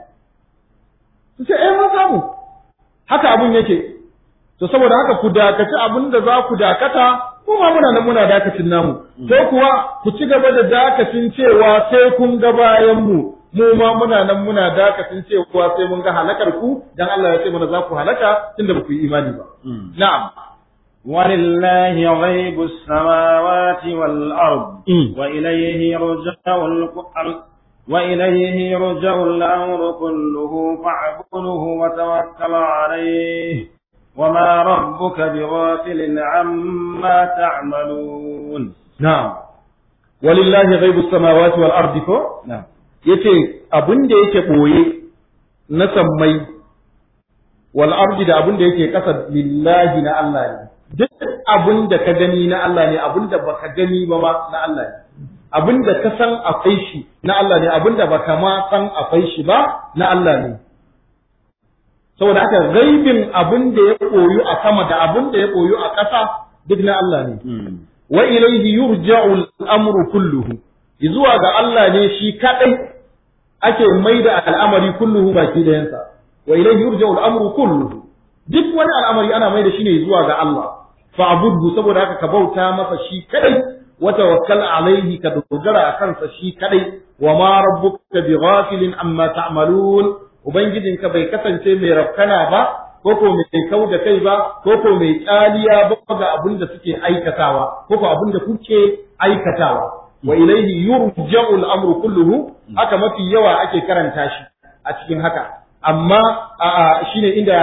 su ce eh mun samu haka abin yake to saboda haka ku dakaci abin da za ku dakata kuma muna nan muna dakacin namu ko kuwa ku ci gaba da dakacin cewa sai kun ga bayan mu mu ma muna nan muna dakacin cewa sai mun ga halakar ku dan Allah ya ce mana za ku halaka tunda ba ku yi imani ba na'am ولله غيب السماوات والأرض وإليه يرجع الأمر وإليه يرجع الأمر كله فاعبده وتوكل عليه وما ربك بغافل عما تعملون نعم ولله غيب السماوات والارض ko نعم yace abin da yake boye na sammai wal ardi da abin da yake kasa lillahi na Allah ne duk abin da ka gani na Allah ne abin da baka gani ba ma na Allah ne abin da ka san akwai shi na Allah ne abin da baka ma san akwai shi ba na Allah ne saboda haka gaibin abin da ya koyu a sama da abin da ya koyu a ƙasa duk na Allah ne wa ilayhi yurja'u al-amru kulluhu zuwa ga Allah ne shi kadai ake maida al'amari kulluhu baki da yansa wa ilayhi yurja'u al-amru kulluhu duk wani al'amari ana maida shi ne zuwa ga Allah fa'budhu saboda haka ka bauta masa shi kadai wa tawakkal alaihi ka dogara a kansa shi kadai wa ma rabbuka bighafilin amma ta'malun ubangijinka bai kasance mai rafkana ba ko ko mai kau da kai ba ko ko mai tsaliya ba ga abin da suke aikatawa ko ko abin da kuke aikatawa wa ilayhi yurja'u al-amru kulluhu haka mafi yawa ake karanta shi a cikin haka amma shine inda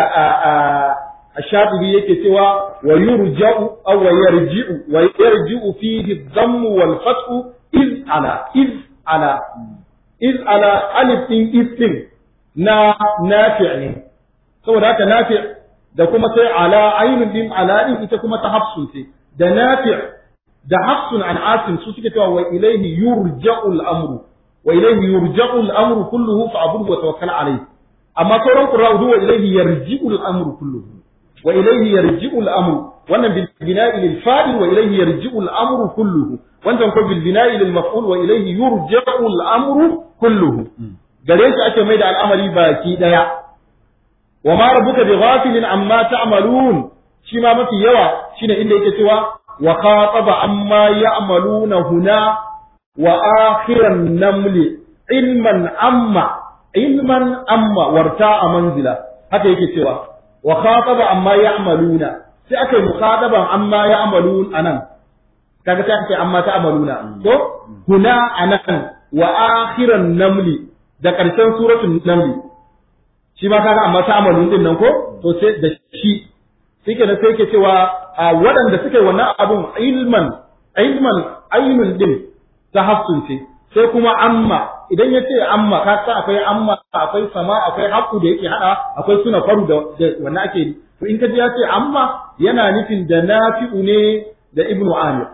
الشاطبي yake cewa wa yurja'u aw wa yarji'u wa yarji'u fihi dhamm wal fathu iz ala iz ala iz ala alif din istin na nafi' ne saboda haka nafi' da kuma sai ala ainun din ala din ita kuma ta hafsun ce da nafi' da hafsun an asim su suke cewa wa ilayhi yurja'u al-amru wa ilayhi yurja'u al-amru kulluhu fa'budhu wa tawakkal alayhi amma sauran qurra'u wa ilayhi yarji'u al-amru kulluhu وإليه يرجع الأمر wannan بالبناء للفاعل وإليه يرجع الأمر كله wannan ko بالبناء للمفعول وإليه يرجع الأمر كله gare shi ake mai da al'amari baki daya wa ma rabbuka bi ghafilin amma ta'malun shi ma mafi yawa shine inda yake cewa wa khataba amma ya'maluna huna wa akhiran namli ilman amma ilman amma warta'a manzila haka yake cewa wa khataba amma ya'maluna sai aka yi mukhataban amma ya'malun anan kaga sai aka ce amma ta'maluna to huna anan wa akhiran namli da karshen suratul namli shi ma kaga amma ta'malun din nan ko to sai da shi sai kenan sai ke cewa waɗanda suka yi wannan abun ilman ilman ainun din ta hafsun ce sai kuma amma idan ya ce amma ka sa akwai amma akwai sama akwai haƙu da yake hada akwai suna faru da wannan ake to in ka ji ya ce amma yana nufin da nafi'u ne da ibnu amir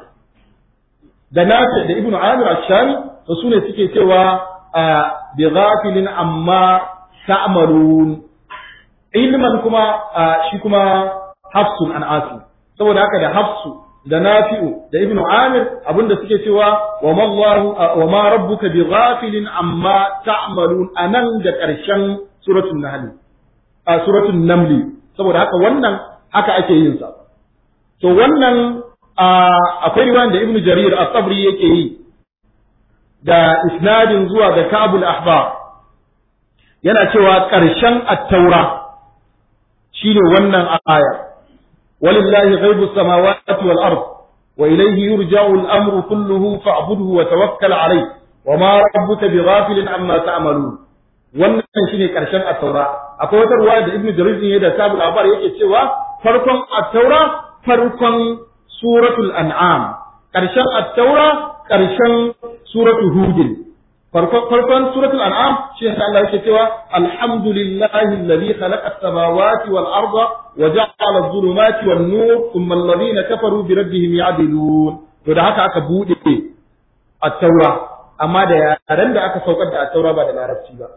da nafi da ibnu amir ash-shami to sune suke cewa bi ghafilin amma ta'malun ilman kuma shi kuma hafsun an asu saboda haka da hafsu da nafi'u da ibnu amir abinda suke cewa wa mallahu wa ma rabbuka bi ghafilin amma ta'malun anan da karshen suratul nahl a suratul naml saboda haka wannan haka ake yin sa to wannan akwai riwayan da ibnu jarir at-tabri yake yi da isnadin zuwa ga kabul ahbar yana cewa karshen at-taura shine wannan aya ولله غيب السماوات والأرض وإليه يرجع الأمر كله فاعبده وتوكل عليه وما ربك بغافل عما تعملون wannan shine karshen at-taura akwai wata ruwaya da ibnu jarir ne da sabul abar yake cewa farkon at-taura farkon suratul an'am karshen at-taura karshen suratul hud farkon suratul an'am shi Allah yake cewa alhamdulillahi alladhi khalaqa as-samawati wal arda wa ja'ala adh-dhulumati wan nur thumma alladhina kafaru bi rabbihim ya'dilun to da haka aka bude at-taura amma da yaren da aka saukar da at-taura ba da larabci ba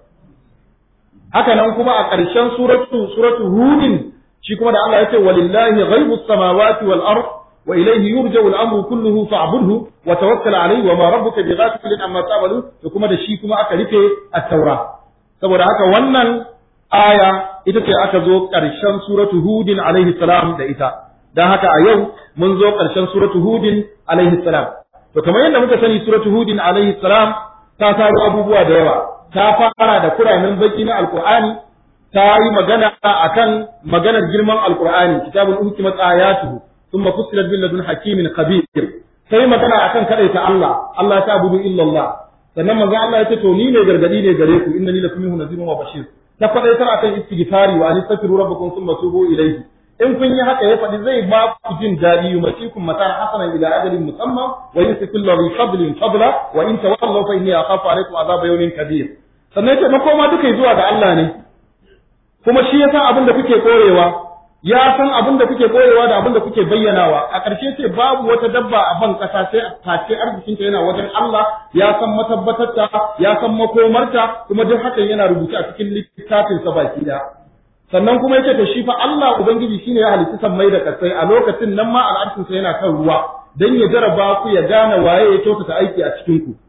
haka nan kuma a ƙarshen suratu suratu hudin shi kuma da Allah ya ce walillahi ghaibus samawati wal ard wa ilayhi yurja'u al-amru kulluhu fa'budhu wa tawakkal alayhi wa ma rabbuka bighafilin amma ta'malu to kuma da shi kuma aka rufe at-taura saboda haka wannan aya ita ce aka zo ƙarshen suratu hudin alaihi salam da ita dan haka a yau mun zo ƙarshen suratu hudin alaihi salam to kamar yadda muka sani suratu hudin alaihi salam ta taro abubuwa da yawa ta fara da kuramin baki na alqur'ani ta yi magana akan maganar girman alqur'ani kitabun uhkimat ayatuhu thumma fussilat bil ladun hakimin khabir sai magana akan kadaita Allah Allah ta abudu illa Allah sannan manzo Allah yace to ni ne gargadi ne gare ku innani lakum minhu nadhirun wa bashir ta fadaitar akan istighfari wa anistaghfiru rabbakum thumma tubu ilayhi in kun yi haka ya faɗi zai ba ku jin daɗi yumatikum matan hasanan ila ajalin musamman wa yusiku lahu fadlin fadla wa in tawallaw fa inni akhafu alaykum azaba yawmin kabir sannan yace makoma duka zuwa ga Allah ne kuma shi ya san abin da kuke korewa ya san abin da kuke korewa da abin da kuke bayyanawa a ƙarshe ce babu wata dabba a ban ƙasa sai face arzikinta yana wajen Allah ya san matabbatarta ya san makomarta kuma duk hakan yana rubuce a cikin littafin sa baki daya sannan kuma yace to shi fa Allah ubangiji shine ya halitta sammai da kasai a lokacin nan ma al'arshin sa yana kan ruwa dan ya jaraba ku ya gane waye ya kyautata aiki a cikin ku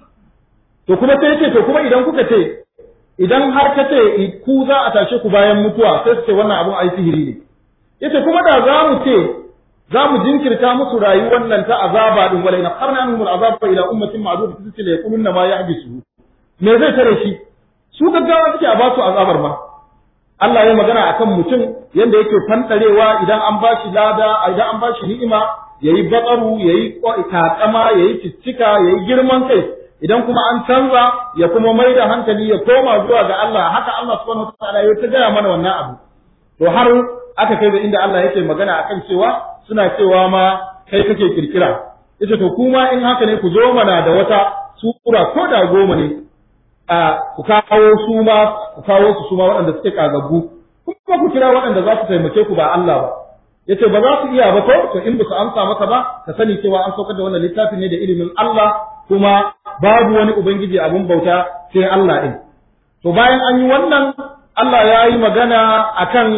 to kuma sai yace to kuma idan kuka ce idan har ka ce ku za a tashe ku bayan mutuwa sai su ce wannan abun ai sihiri ne yace kuma da za mu ce za mu jinkirta musu rayuwar nan ta azaba din wala ina qarna anhum al'azaba ila ummatin ma'dud fi la yaquluna ma yahbisu me zai tare shi su gaggawa suke a ba su azabar ma Allah ya magana akan mutum yanda yake fantarewa idan an bashi lada idan an bashi ni'ima yayi batsaru yayi takama yayi ciccika yayi girman kai idan kuma an canza ya kuma mai da hankali ya koma zuwa ga Allah haka Allah subhanahu wataala ya ta gaya mana wannan abu to har aka kai da inda Allah yake magana akan cewa suna cewa ma kai kake kirkira yace to kuma in haka ne ku zo mana da wata sura ko da goma ne a ku kawo su ma ku kawo su su ma waɗanda suke kagaggu kuma ku kira waɗanda za su taimake ku ba Allah ba yace ba za su iya ba ko to in ba su amsa maka ba ka sani cewa an saukar da wannan littafi ne da ilimin Allah kuma babu wani ubangiji abun bauta sai Allah din to bayan an yi wannan Allah ya yi magana akan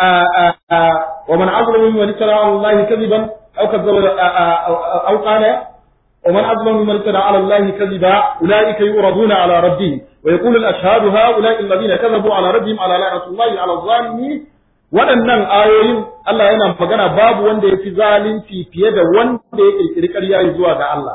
wa man azlamu mimman iftara ala Allah kadiban aw kadzaba aw qala wa man azlamu mimman iftara ala Allah kadiba ulaika yuraduna ala rabbihim wa yaqulu al-ashhadu haula'i alladhina kadhabu ala rabbihim ala la'natullahi ala adh-dhalimin waɗannan ayoyin Allah yana magana babu wanda ya fi zalunci fiye da wanda ya ƙirƙiri ƙarya zuwa ga Allah.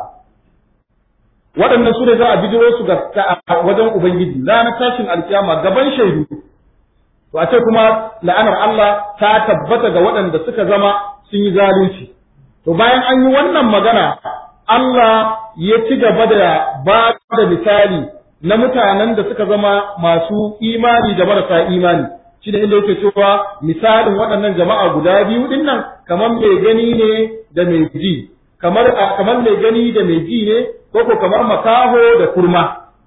Waɗannan su ne za a bijiro su ga wajen Ubangiji ranar tashin alkiyama gaban shaidu. To a ce kuma la'anar Allah ta tabbata ga waɗanda suka zama sun yi zalunci. To bayan an yi wannan magana Allah ya ci gaba da ba da misali na mutanen da suka zama masu imani da marasa imani. shi da inda yake cewa misalin waɗannan jama'a guda biyu din nan kamar mai gani ne da mai ji kamar kamar mai gani da mai ji ne ko ko kamar makaho da kurma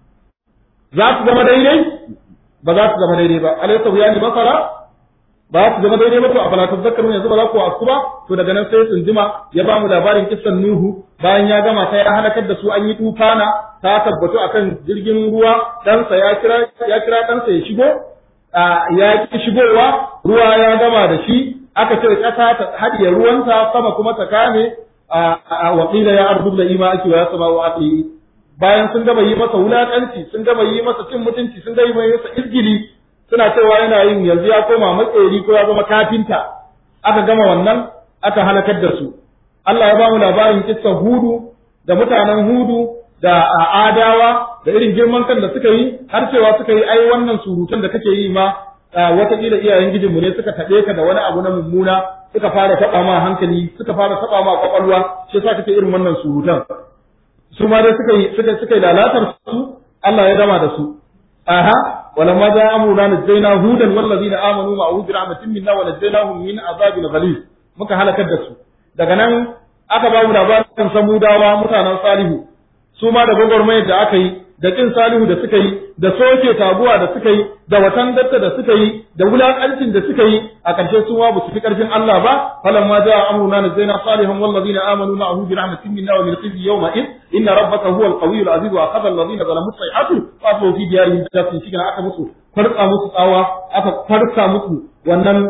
za su zama daidai ba za su zama daidai ba alaysa ya ni basara ba su zama daidai ba to a falatu zakaru yanzu ba za ku wasu ba to daga nan sai tsunduma ya ba mu labarin kissan nuhu bayan ya gama sai ya halakar da su an yi tufana ta tabbatu akan jirgin ruwa ɗansa ya kira ya kira ɗansa ya shigo ya ki shigowa ruwa ya gama da shi aka ce ƙasa ta haɗiye ruwanta sama kuma ta kame a waƙila ya arzu da ima ake wa ya sama wa aqli bayan sun gama yi masa wulaƙanci sun gama yi masa cin mutunci sun gama yi masa izgili suna cewa yana yin yanzu ya koma matseri ko ya zama kafinta aka gama wannan aka halakar da su Allah ya ba mu labarin kissan hudu da mutanen hudu da adawa da irin girman kan da suka yi har cewa suka yi ai wannan surutan da kake yi ma watakila iyayen gijinmu ne suka taɓe ka da wani abu na mummuna suka fara taɓa ma hankali suka fara taɓa ma kwakwalwa shi yasa kake irin wannan surutan su ma dai suka yi suka suka yi lalatar su Allah ya dama da su aha walamma ja amruna najjayna hudan wallazina amanu ma'ahu bi rahmatin minna wa najjaynahum min azabin ghalib muka halakar da su daga nan aka ba mu labarin samudawa mutanen salihu su ma da gwagwarmayar da aka yi da kin salihu da suka yi da soke taguwa da suka yi da watan datta da suka yi da wulakancin da suka yi a ƙarshe su ma su fi ƙarfin Allah ba falan ma ja'a amruna nazaina salihan wal ladina amanu ma'ahu bi rahmatin minna wa min khizyi yawma id inna rabbaka huwal qawiyyul aziz wa akhadha alladhina zalamu sayhatu fa asbu fi diyarihim jasin shi aka musu farka musu tsawa aka farka musu wannan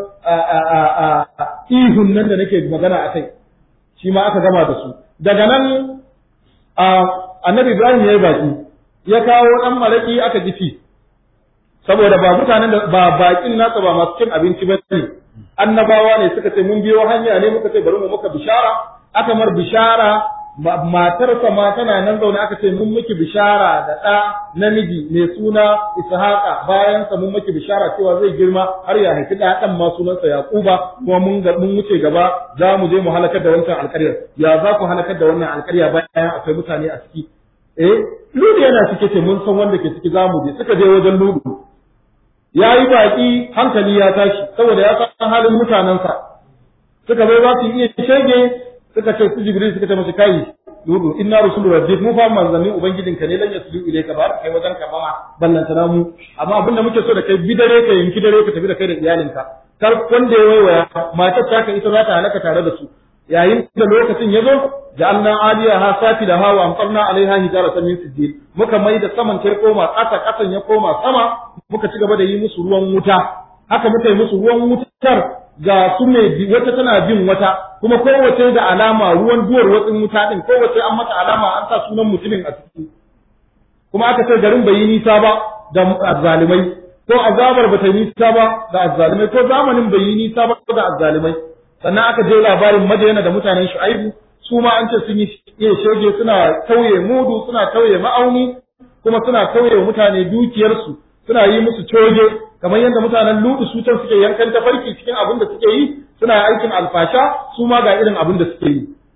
ihun nan da nake magana akai shi ma aka gama da su daga nan annabi Ibrahim ya yi baki ya kawo ɗan malaki aka jifi saboda ba mutanen da ba bakin nasa ba masu cin abinci ba ne annabawa ne suka ce mun biyo hanya ne muka ce bari mu muka bishara aka mar bishara matarsa ma tana nan zaune aka ce mun miki bishara da ɗa namiji mai suna ishaqa bayan sa mun miki bishara cewa zai girma har ya haifi ɗa ɗan ma sunansa yaquba kuma mun mun wuce gaba za mu je mu halakar da wancan alƙaryar ya za ku halakar da wannan alƙarya bayan akwai mutane a ciki eh ludu yana cike ce mun san wanda ke ciki zamu je suka je wajen ludu ya yi baki hankali ya tashi saboda ya san halin mutanensa suka zo za su iya shege suka ce su jibril suka ce masa kai ludu inna rusulu rabbik mu fa manzannin ubangijinka ne lan yaslu ilayka ba kai wajen ka ba ballanta na mu amma abinda muke so da kai bidare ka yanki dare ka tafi da kai da iyalinka kar wanda ya waiwaya matar ta ka ita za ta halaka tare da su yayin da lokacin ya zo ja'alna aliyaha safilaha wa amtarna alaiha hijaratan min sijil muka mai da saman ta koma ƙasa ƙasan ya koma sama muka ci gaba da yi musu ruwan wuta haka muka yi musu ruwan wutar ga su mai wata tana bin wata kuma kowace da alama ruwan duwar watsin wuta din kowace an mata alama an sa sunan mutumin a ciki kuma aka ce garin bai yi nisa ba da azzalimai ko azabar ba ta yi nisa ba da azzalimai ko zamanin bai yi nisa ba da azzalimai sannan aka je labarin madayana da mutanen shu'aibu su ma an ce sun yi iya shege suna tauye mudu suna tauye ma'auni kuma suna tauye mutane dukiyarsu suna yi musu coge kamar yadda mutanen ludu su can suke yankan tafarki cikin abin da suke yi suna aikin alfasha su ma ga irin abin da suke yi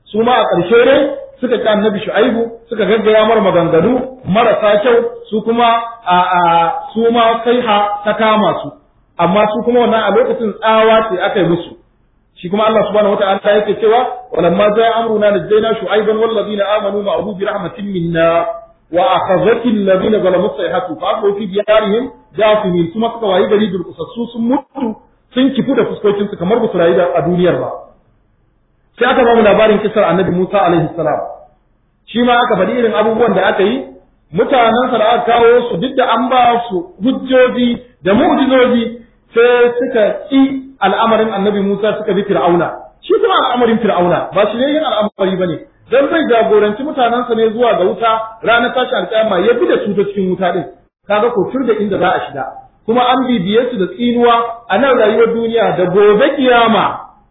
su ma a ƙarshe ne suka ƙi annabi shu'aibu suka gaggaya mar maganganu marasa kyau su kuma a a su ma kai ha ta kama su amma su kuma wannan a lokacin tsawa ce aka yi musu shi kuma Allah subhanahu wata'ala yake cewa walamma za'a amruna najjayna shu'aiban wal ladina amanu ma'ahu bi rahmatin minna wa akhadhatil ladina zalamu sayhatu fa aqu fi diyarihim jasimin kuma suka wayi gari durkusassu sun mutu sun kifu da fuskokin su kamar basu rayu a duniyar ba sai aka ba mu labarin kisar annabi Musa alaihi salam shi ma aka faɗi irin abubuwan da aka yi mutanen sa da aka kawo su duk da an ba su hujjoji da mu'jizoji sai suka ƙi al'amarin annabi Musa suka bi Fir'auna shi kuma al'amarin Fir'auna ba shi ne yin al'amari bane dan zai jagoranci mutanensa ne zuwa ga wuta ranar tashi alƙiyama ya bi da su ta cikin wuta din kaga ko tur da inda za a shiga kuma an bibiye su da tsinuwa a nan rayuwar duniya da gobe kiyama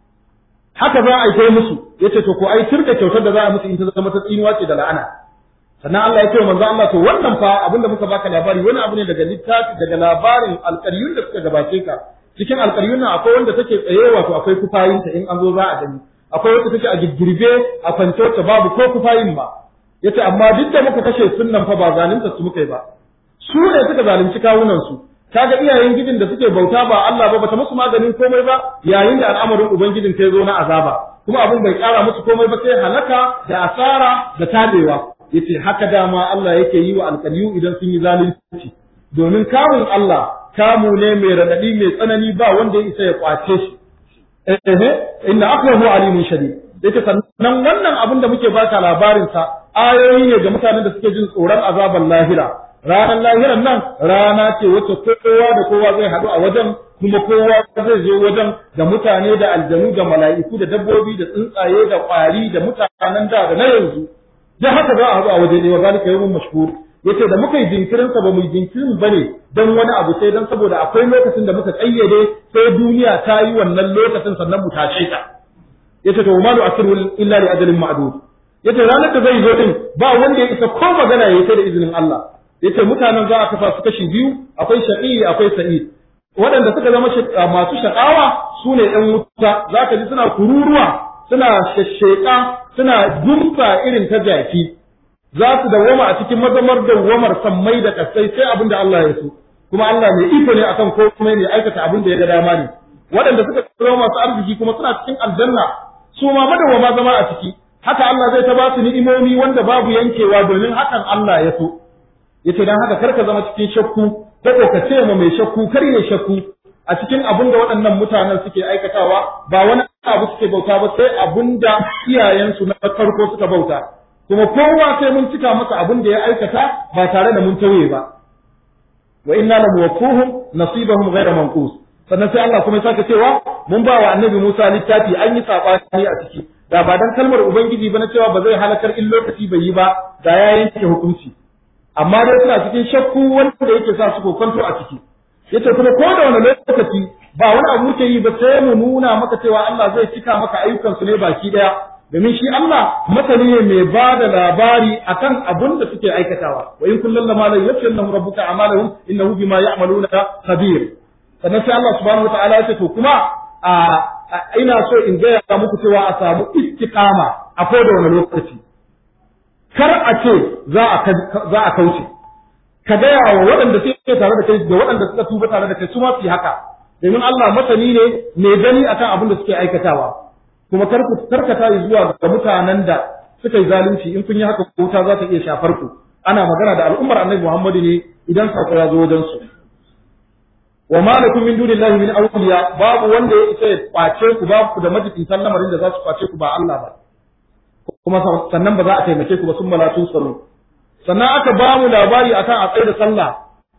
haka za a yi kai musu yace to ko ai tur da kyautar da za a musu in ta zama ta tsinuwa ce da la'ana sannan Allah ya ce manzo Allah to wannan fa abinda muka baka labari wani abu ne daga littafi daga labarin alƙaryun da suka gabace ka cikin alƙaryun nan akwai wanda take tsaye wato akwai kufayinta in an zo za a gani akwai wacce take a girgirbe a kwance wacce babu ko kufayin ba yace amma duk da muka kashe sunnan fa ba zalunta su muka yi ba su ne suka zalunci kawunan su kaga iyayen gidin da suke bauta ba Allah ba bata musu maganin komai ba yayin da al'amarin ubangijin ta zo na azaba kuma abin bai kara musu komai ba sai halaka da asara da tabewa yace haka dama Allah yake yi wa alƙaliyu idan sun yi zalunci domin kamun Allah kamu ne mai radadi mai tsanani ba wanda ya isa ya kwace shi eh inna akrahu alimun shadid yace sannan wannan abin da muke baka labarin sa ayoyi ne ga mutanen da suke jin tsoron azaban lahira ranar lahiran nan rana ce wacce kowa da kowa zai haɗu a wajen kuma kowa zai zo wajen da mutane da aljanu da mala'iku da dabbobi da tsuntsaye da ƙwari da mutanen da da na yanzu da haka za a haɗu a waje ne wa zalika yawmun mashhur yace da muka yi jinkirin sa ba mu yi jinkirin bane dan wani abu sai dan saboda akwai lokacin da muka kayyade sai duniya ta yi wannan lokacin sannan mu tashe ta yace to ma nu'akhiru illa li ajalin ma'dud yace ranar da zai zo din ba wanda ya isa ko magana yayi sai da izinin Allah yace mutanen za a kafa su kashi biyu akwai shaqi akwai sa'id waɗanda suka zama masu shakawa su ne ‘yan wuta za ka ji suna kururuwa suna shashsheka suna gumfa irin ta jaki za su dawwama a cikin mazamar dawwamar sammai da kasai sai abin da Allah ya so kuma Allah mai iko ne akan komai ne aikata abin da ya ga dama ne waɗanda suka zama masu arziki kuma suna cikin aljanna su ma madawwama zama a ciki haka Allah zai ta ba su ni'imomi wanda babu yankewa domin hakan Allah ya so yace dan haka karka zama cikin shakku ko ka ce ma mai shakku kar ya shakku a cikin abin da waɗannan mutanen suke aikatawa ba wani abu suke bauta ba sai abin da iyayensu na farko suka bauta kuma kowa sai mun cika masa abin da ya aikata ba tare da mun tauye ba wa inna la muwaffuhum nasibahum ghayra manqus sannan sai Allah kuma ya sake cewa mun ba wa annabi Musa littafi an yi sabani a ciki da ba dan kalmar ubangiji ba na cewa ba zai halakar in lokaci bai yi ba da ya yanke hukunci amma dai suna cikin shakku wanda yake sa su kokonto a ciki yace kuma ko da wani lokaci ba wani abu muke yi ba sai mu nuna maka cewa Allah zai cika maka ayyukan su ne baki daya domin shi Allah masani ne mai ba da labari akan abun da suke aikatawa wa in kullum lama la yafshallahu rabbuka a'malahum innahu bima ya'maluna khabir sannan sai Allah subhanahu wataala ya ce to kuma a ina so in gaya muku cewa a samu istiqama a ko da wani lokaci kar a ce za a kauce ka gaya wa waɗanda suke tare da kai da waɗanda suka tuba tare da kai su ma su yi haka domin Allah masani ne mai gani akan abin da suke aikatawa kuma kar ku karkata zuwa ga mutanen da suka yi zalunci in kun yi haka wuta za ta iya shafar ku ana magana da al'ummar Annabi Muhammadu ne idan sako ya zo wajen su wa ma lakum min dunillahi min awliya babu wanda ya isa ya kwace ku babu ku da majibin lamarin da za su kwace ku ba Allah ba kuma sannan ba za a taimake ku ba sun malatun tsaro sannan aka ba mu labari akan a tsaye da sallah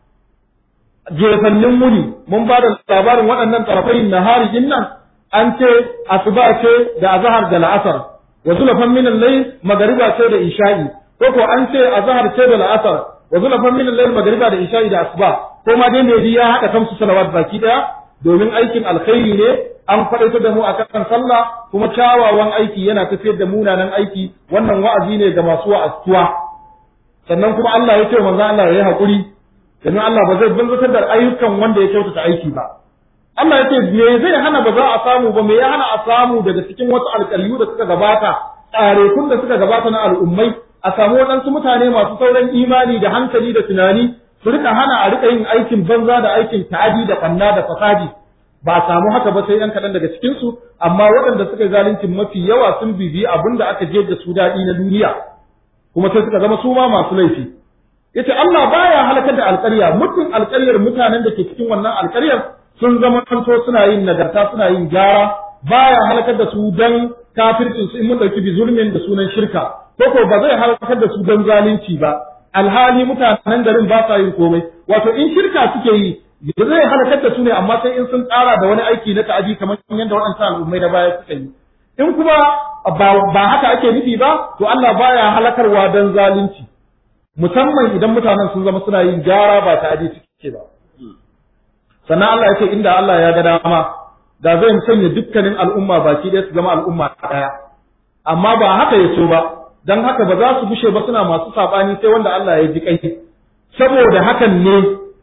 jefannin muni mun ba da labarin waɗannan tsarafai nahari din nan an ce asuba ce da azhar da la'asar wa zulafan min al-layl magariba ce da isha'i ko ko an ce azhar ce da la'asar wa zulafan min al-layl magariba da isha'i da asuba ko ma dai ne ya haɗa kamsu salawat baki daya domin aikin alkhairi ne an faɗaita da mu akan sallah kuma kyawawan aiki yana tafiyar da munanan aiki wannan wa'azi ne ga masu wa'azuwa sannan kuma Allah ya ce manzo Allah ya yi hakuri domin Allah ba zai banzatar da ayyukan wanda ya kyautata aiki ba Allah ya ce me zai hana ba za a samu ba me ya hana a samu daga cikin wasu alƙalyu da suka gabata tsarekun da suka gabata na al'ummai a samu waɗansu mutane masu sauran imani da hankali da tunani su rika hana a rika yin aikin banza da aikin ta'adi da ɓanna da fasadi ba a samu haka ba sai yan kaɗan daga cikinsu amma waɗanda suka yi zaluncin mafi yawa sun bibiyi abin da aka je da su daɗi na duniya kuma sai suka zama su ma masu laifi yace Allah baya halakar da alƙarya mutum alƙaryar mutanen da ke cikin wannan alƙaryar sun zama kanto suna yin nagarta suna yin gyara baya halakar da su dan kafircin su in mun dauki bi zulmin da sunan shirka ko ko ba zai halakar da su dan zalunci ba alhali mutanen garin ba sa yin komai wato in shirka suke yi ba zai halakar da su ne amma sai in sun tsara da wani aiki na ta'adi kamar yadda waɗancan al'ummai da baya suka yi in kuma ba haka ake nufi ba to Allah baya halakarwa dan zalunci musamman idan mutanen sun zama suna yin gyara ba ta'adi suke ba sannan Allah ya ce inda Allah ya ga dama da zai sanya dukkanin al'umma baki ɗaya su zama al'umma ɗaya amma ba haka ya so ba dan haka ba za su bushe ba suna masu saɓani sai wanda Allah ya ji kai saboda hakan ne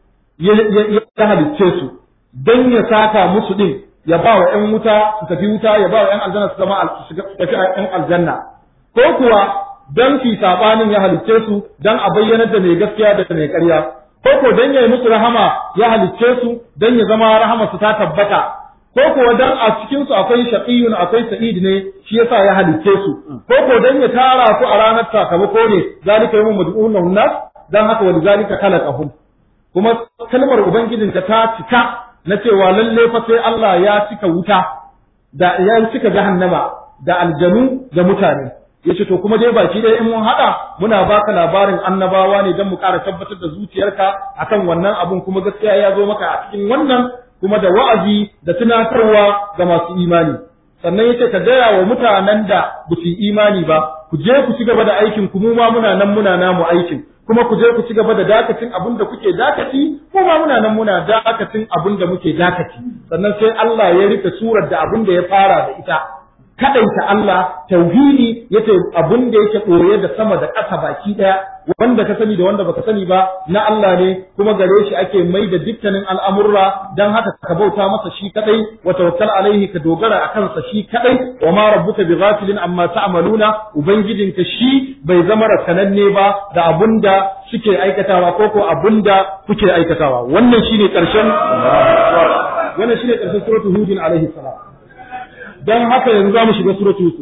ya halicce su dan ya saka musu din ya ba wa ‘yan wuta su tafi wuta ya ba wa ‘yan aljanna su zama su tafi ‘yan aljanna ko kuwa dan fi saɓanin ya halicce su dan a bayyanar da mai gaskiya da mai ƙarya ko ko dan ya yi musu rahama ya halicce su dan ya zama rahama su ta tabbata ko kuwa dan a cikin su akwai shaqiyun akwai sa'id ne shi yasa ya halicce su ko ko dan ya tara su a ranar sakamako ne zalika yawmun mad'un nas dan haka wa zalika khalaqahum kuma kalmar ubangijinka ta cika na cewa lalle fa sai Allah ya cika wuta da ya cika jahannama da aljanu da mutane yace to kuma dai baki dai in mun hada muna baka labarin annabawa ne dan mu ƙara tabbatar da zuciyarka akan wannan abun kuma gaskiya ya zo maka a cikin wannan kuma da wa'azi da tunatarwa ga masu imani sannan yace ka gaya wa mutanen da ba su imani ba ku je ku ci gaba da aikin ku mu ma muna nan muna namu aikin kuma ku je ku ci gaba da dakacin abin da kuke dakaci ko ma muna nan muna dakacin abin da muke dakaci sannan sai Allah ya rike surar da abin da ya fara da ita kadaita Allah tauhidi yace abin da yake koye da sama da ƙasa baki daya wanda ka sani da wanda baka sani ba na Allah ne kuma gare shi ake mai da dukkanin al'amurra dan haka ka bauta masa shi kadai wa tawakkal alaihi ka dogara akan sa shi kadai wa ma rabbuka bighafilin amma ta'maluna ubangijinka shi bai zama rakananne ba da abunda suke aikatawa ko ko abunda kuke aikatawa wannan shine karshen wannan shine karshen suratul hud alaihi salam dan haka yanzu za mu shiga suratul yusuf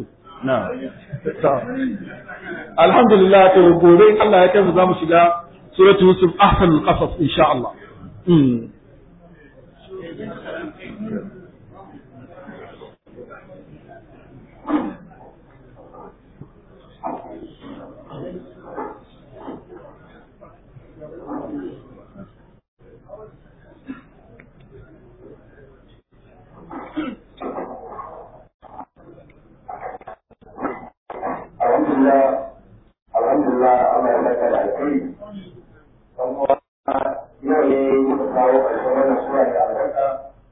alhamdulillah to gobe Allah ya kai za mu shiga suratul yusuf ahsanul qasas insha Allah alhamdulillah Allah ya saka da alkhairi dan kuma yau ne muka kawo ƙarshen wannan sura da albarka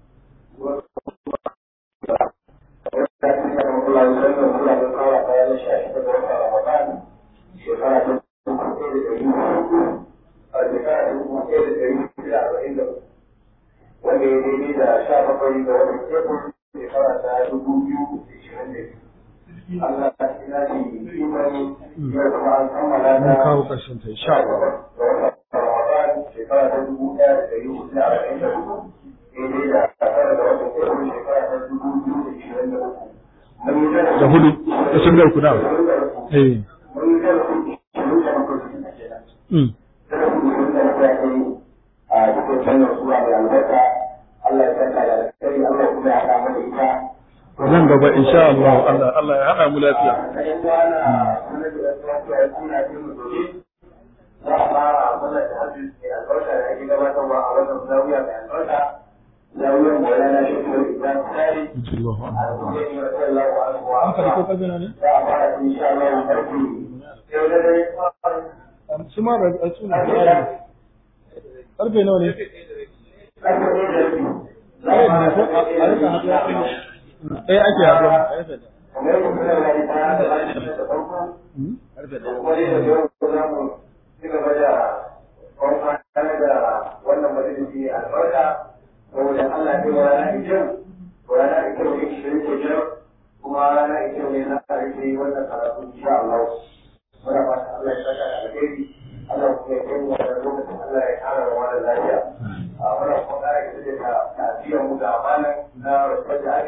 shekara ta dubu ɗaya da ɗari hudu a shekara ta dubu ɗaya da ɗari hudu da arba'in da uku wanda ya daidai da sha bakwai ga watan tekun shekara ta dubu biyu da ishirin da biyu Allah ta ina shi imani ya kuma an kammala ta mun kawo ƙarshen ta insha Allah Ramadan shekara ta dubu ɗaya da ɗari hudu da arba'in da uku daidai da tara da watan April shekara ta dubu biyu da ishirin da uku. da hudu da sun da uku da eh Mun yi zarafi ishirin da bakwai cikin kenan. mm Zarafi ishirin da bakwai ake yi a cikin wannan sura mai albarka. Allah ya saka da alkhairi Allah kuma ya haɗa mana ita. nan gaba insha Allah Allah Allah ya hada mu lafiya Kayan kwana sanar da lafiya ya kuna jin mu gobe. za a fara mana da hajji mai albarka da ake gabatarwa a wannan zawiya mai albarka zawiyar maulana shekaru ibrahim tsari Allahu a akbar rubuce ne wa sallallahu alaihi wa an farko sallam kabina ne za a fara insha Allah karfi yau da dare su ma da su ne karfe nawa ne karfe ne da rabi za a fara a rika haɗuwa eh ake haɗuwa kamar yadda kuna gani ta da lafiya da farko da kuma dai da yau za mu ci gaba da kwamfani da wannan majalisi mai albarka saboda Allah ya wa rana da kyau wa rana da kyau ne shirin da kyau kuma rana da kyau ne za a rike wannan karatu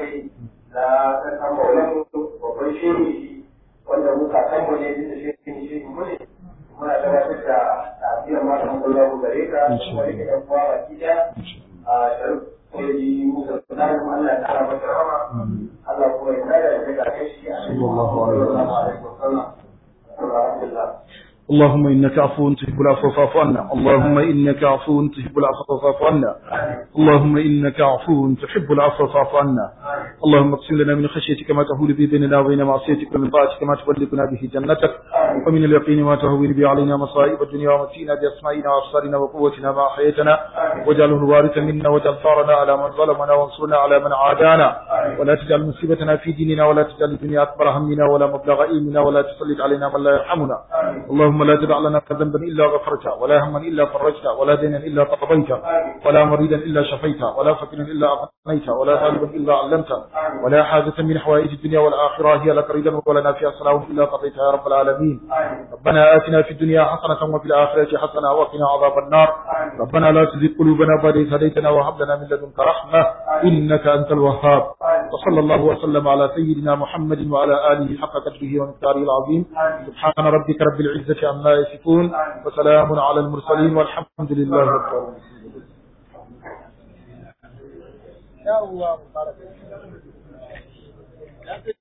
ne na kasan maulan babban shehi wanda muka kan mu ne da shehi shehi mu ne muna gabatar da tafiyar malamin sallahu gare ka kuma da yan uwa baki daya a sharif sai musa sunan Allah ya kara masa rama Allah kuma ya tsaya da daga kai shi a cikin alaihi wasallam alhamdulillah اللهم إنك عفو تحب العفو فاعف عنا اللهم إنك عفو تحب العفو فاعف عنا اللهم إنك عفو تحب العفو فاعف عنا اللهم اقسم لنا من خشيتك ما تهول به بيننا وبين معصيتك ومن طاعتك ما تبلغنا به جنتك ومن اليقين ما تهون به علينا مصائب الدنيا ومتينا بأسمائنا وأبصارنا وقوتنا ما أحييتنا واجعله الوارث منا واجعل ثارنا على من ظلمنا وانصرنا على من عادانا ولا تجعل مصيبتنا في ديننا ولا تجعل الدنيا أكبر همنا ولا مبلغ علمنا ولا تسلط علينا من لا يرحمنا اللهم لا تدع لنا ذنبا إلا غفرته ولا هما إلا فرجته ولا دينا إلا قضيته ولا مريدا إلا شفيته ولا فقيرا إلا أغنيته ولا طالبا إلا علمته ولا حاجة من حوائج الدنيا والآخرة هي لك رضا ولنا فيها صلاح إلا قضيتها يا رب العالمين ربنا آتنا في الدنيا حسنة وفي الآخرة حسنة وقنا عذاب النار ربنا لا تزغ قلوبنا بعد إذ هديتنا وهب لنا من لدنك رحمة إنك أنت الوهاب وصلى الله وسلم على سيدنا محمد وعلى آله حق قدره ومقداره العظيم سبحان ربك رب العزة عما يصفون وسلام على المرسلين والحمد لله رب العالمين يا الله مبارك